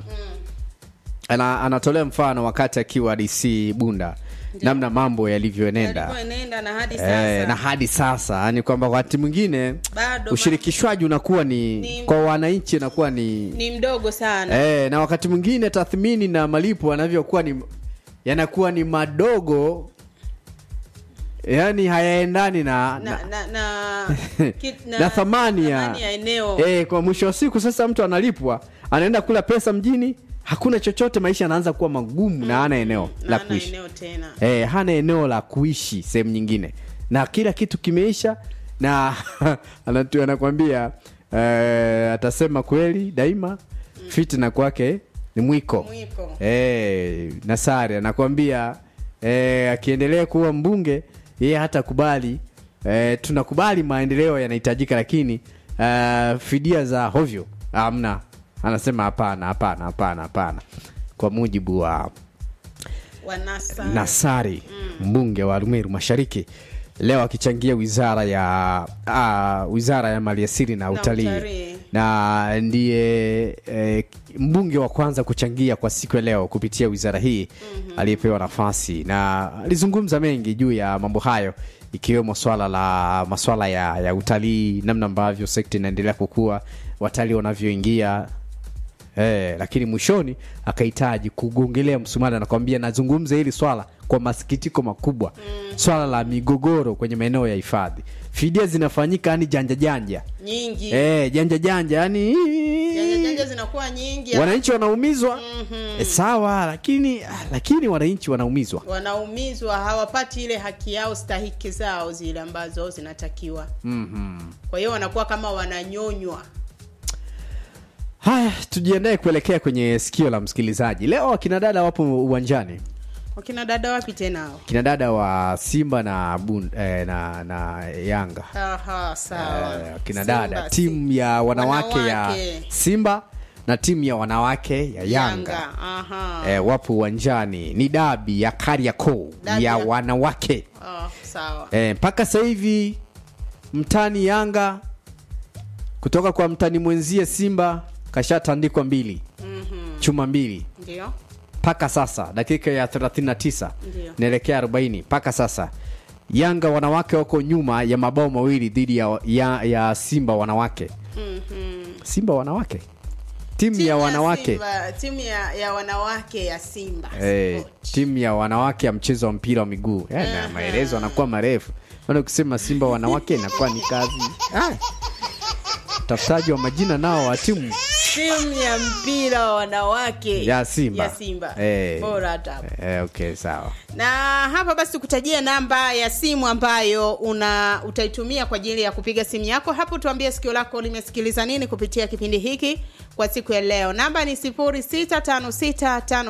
F: Ana, anatolea mfano wakati akiwa DC Bunda, namna mambo yalivyoenenda
G: Yalivyoenenda na hadi sasa.
F: Eh, na hadi sasa yani kwamba wakati mwingine
G: Bado
F: ushirikishwaji unakuwa ni,
G: Ni-
F: kwa wananchi unakuwa ni
G: ni mdogo sana.
F: eh, na wakati mwingine tathmini na malipo yanavyokuwa ni yanakuwa ni madogo yani hayaendani na, na,
G: na, na, na, ki-
F: na, thamani ya,
G: thamani ya eneo.
F: eh, kwa mwisho wa siku sasa mtu analipwa anaenda kula pesa mjini hakuna chochote maisha yanaanza kuwa magumu na hana eneo la
G: na ana
F: kuishi
G: eneo tena.
F: eh, hana eneo la kuishi sehemu nyingine na kila kitu kimeisha na anatu- anakwambia eh, atasema kweli daima fitina kwake ni mwiko,
G: Mwiko.
F: Eh, Nasari anakwambia eh, akiendelea kuwa mbunge yeye hatakubali eh, tunakubali maendeleo yanahitajika lakini eh, fidia za hovyo hamna anasema hapana hapana hapana hapana kwa mujibu wa
G: Wanasa.
F: Nasari mbunge wa Arumeru Mashariki leo akichangia wizara ya uh, wizara ya maliasili na utalii
G: utalii.
F: na ndiye eh, mbunge wa kwanza kuchangia kwa siku ya leo kupitia wizara hii aliyepewa nafasi na alizungumza mengi juu ya mambo hayo ikiwemo swala la maswala ya, ya utalii namna ambavyo sekta inaendelea kukua watalii wanavyoingia Eh, lakini mwishoni akahitaji kugongelea msumari anakwambia nazungumza hili swala kwa masikitiko makubwa swala la migogoro kwenye maeneo ya hifadhi fidia zinafanyika yani janja janja
G: nyingi.
F: eh, janja janja yani
G: Janja janja zinakuwa nyingi.
F: wananchi wanaumizwa eh, sawa lakini lakini wananchi wanaumizwa
G: wanaumizwa hawapati ile haki yao stahiki zao zile ambazo zinatakiwa
F: Mhm.
G: kwa hiyo wanakuwa kama wananyonywa
F: haya tujiandae kuelekea kwenye sikio la msikilizaji leo akina dada wapo uwanjani
G: wakina dada wapi tena hao
F: kina dada wa simba na, bun, eh, na, na yanga
G: aha sawa
F: Eh, kina
G: Simba,
F: dada timu ya wanawake,
G: Wanawake.
F: ya simba na timu ya wanawake ya yanga,
G: Yanga, aha
F: Eh, wapo uwanjani ni dabi ya kariakoo
G: Dabi
F: ya
G: ya-
F: wanawake
G: Ah, sawa
F: Eh, mpaka sasa hivi mtani yanga kutoka kwa mtani mwenzie simba kashatandikwa mbili
G: Mhm.
F: chuma mbili
G: ndio
F: mpaka sasa dakika ya 39
G: Ndio.
F: naelekea 40 mpaka sasa Yanga wanawake wako nyuma ya mabao mawili dhidi ya, ya, ya Simba wanawake.
G: Mhm.
F: Simba wanawake, timu ya wanawake
G: Simba, timu ya, ya wanawake ya Simba
F: Eh, timu ya wanawake ya mchezo wa mpira wa miguu eh, na maelezo anakuwa marefu maana ukisema simba wanawake inakuwa ni kazi ah. tafutaji wa majina nao wa timu
G: timu ya mpira wa wanawake
F: ya simba,
G: ya Simba.
F: Eh,
G: Bora hata hapo.
F: eh, okay sawa
G: na hapa basi tukutajie namba ya simu ambayo una utaitumia kwa ajili ya kupiga simu yako hapo tuambie sikio lako limesikiliza nini kupitia kipindi hiki kwa siku ya leo namba ni 0656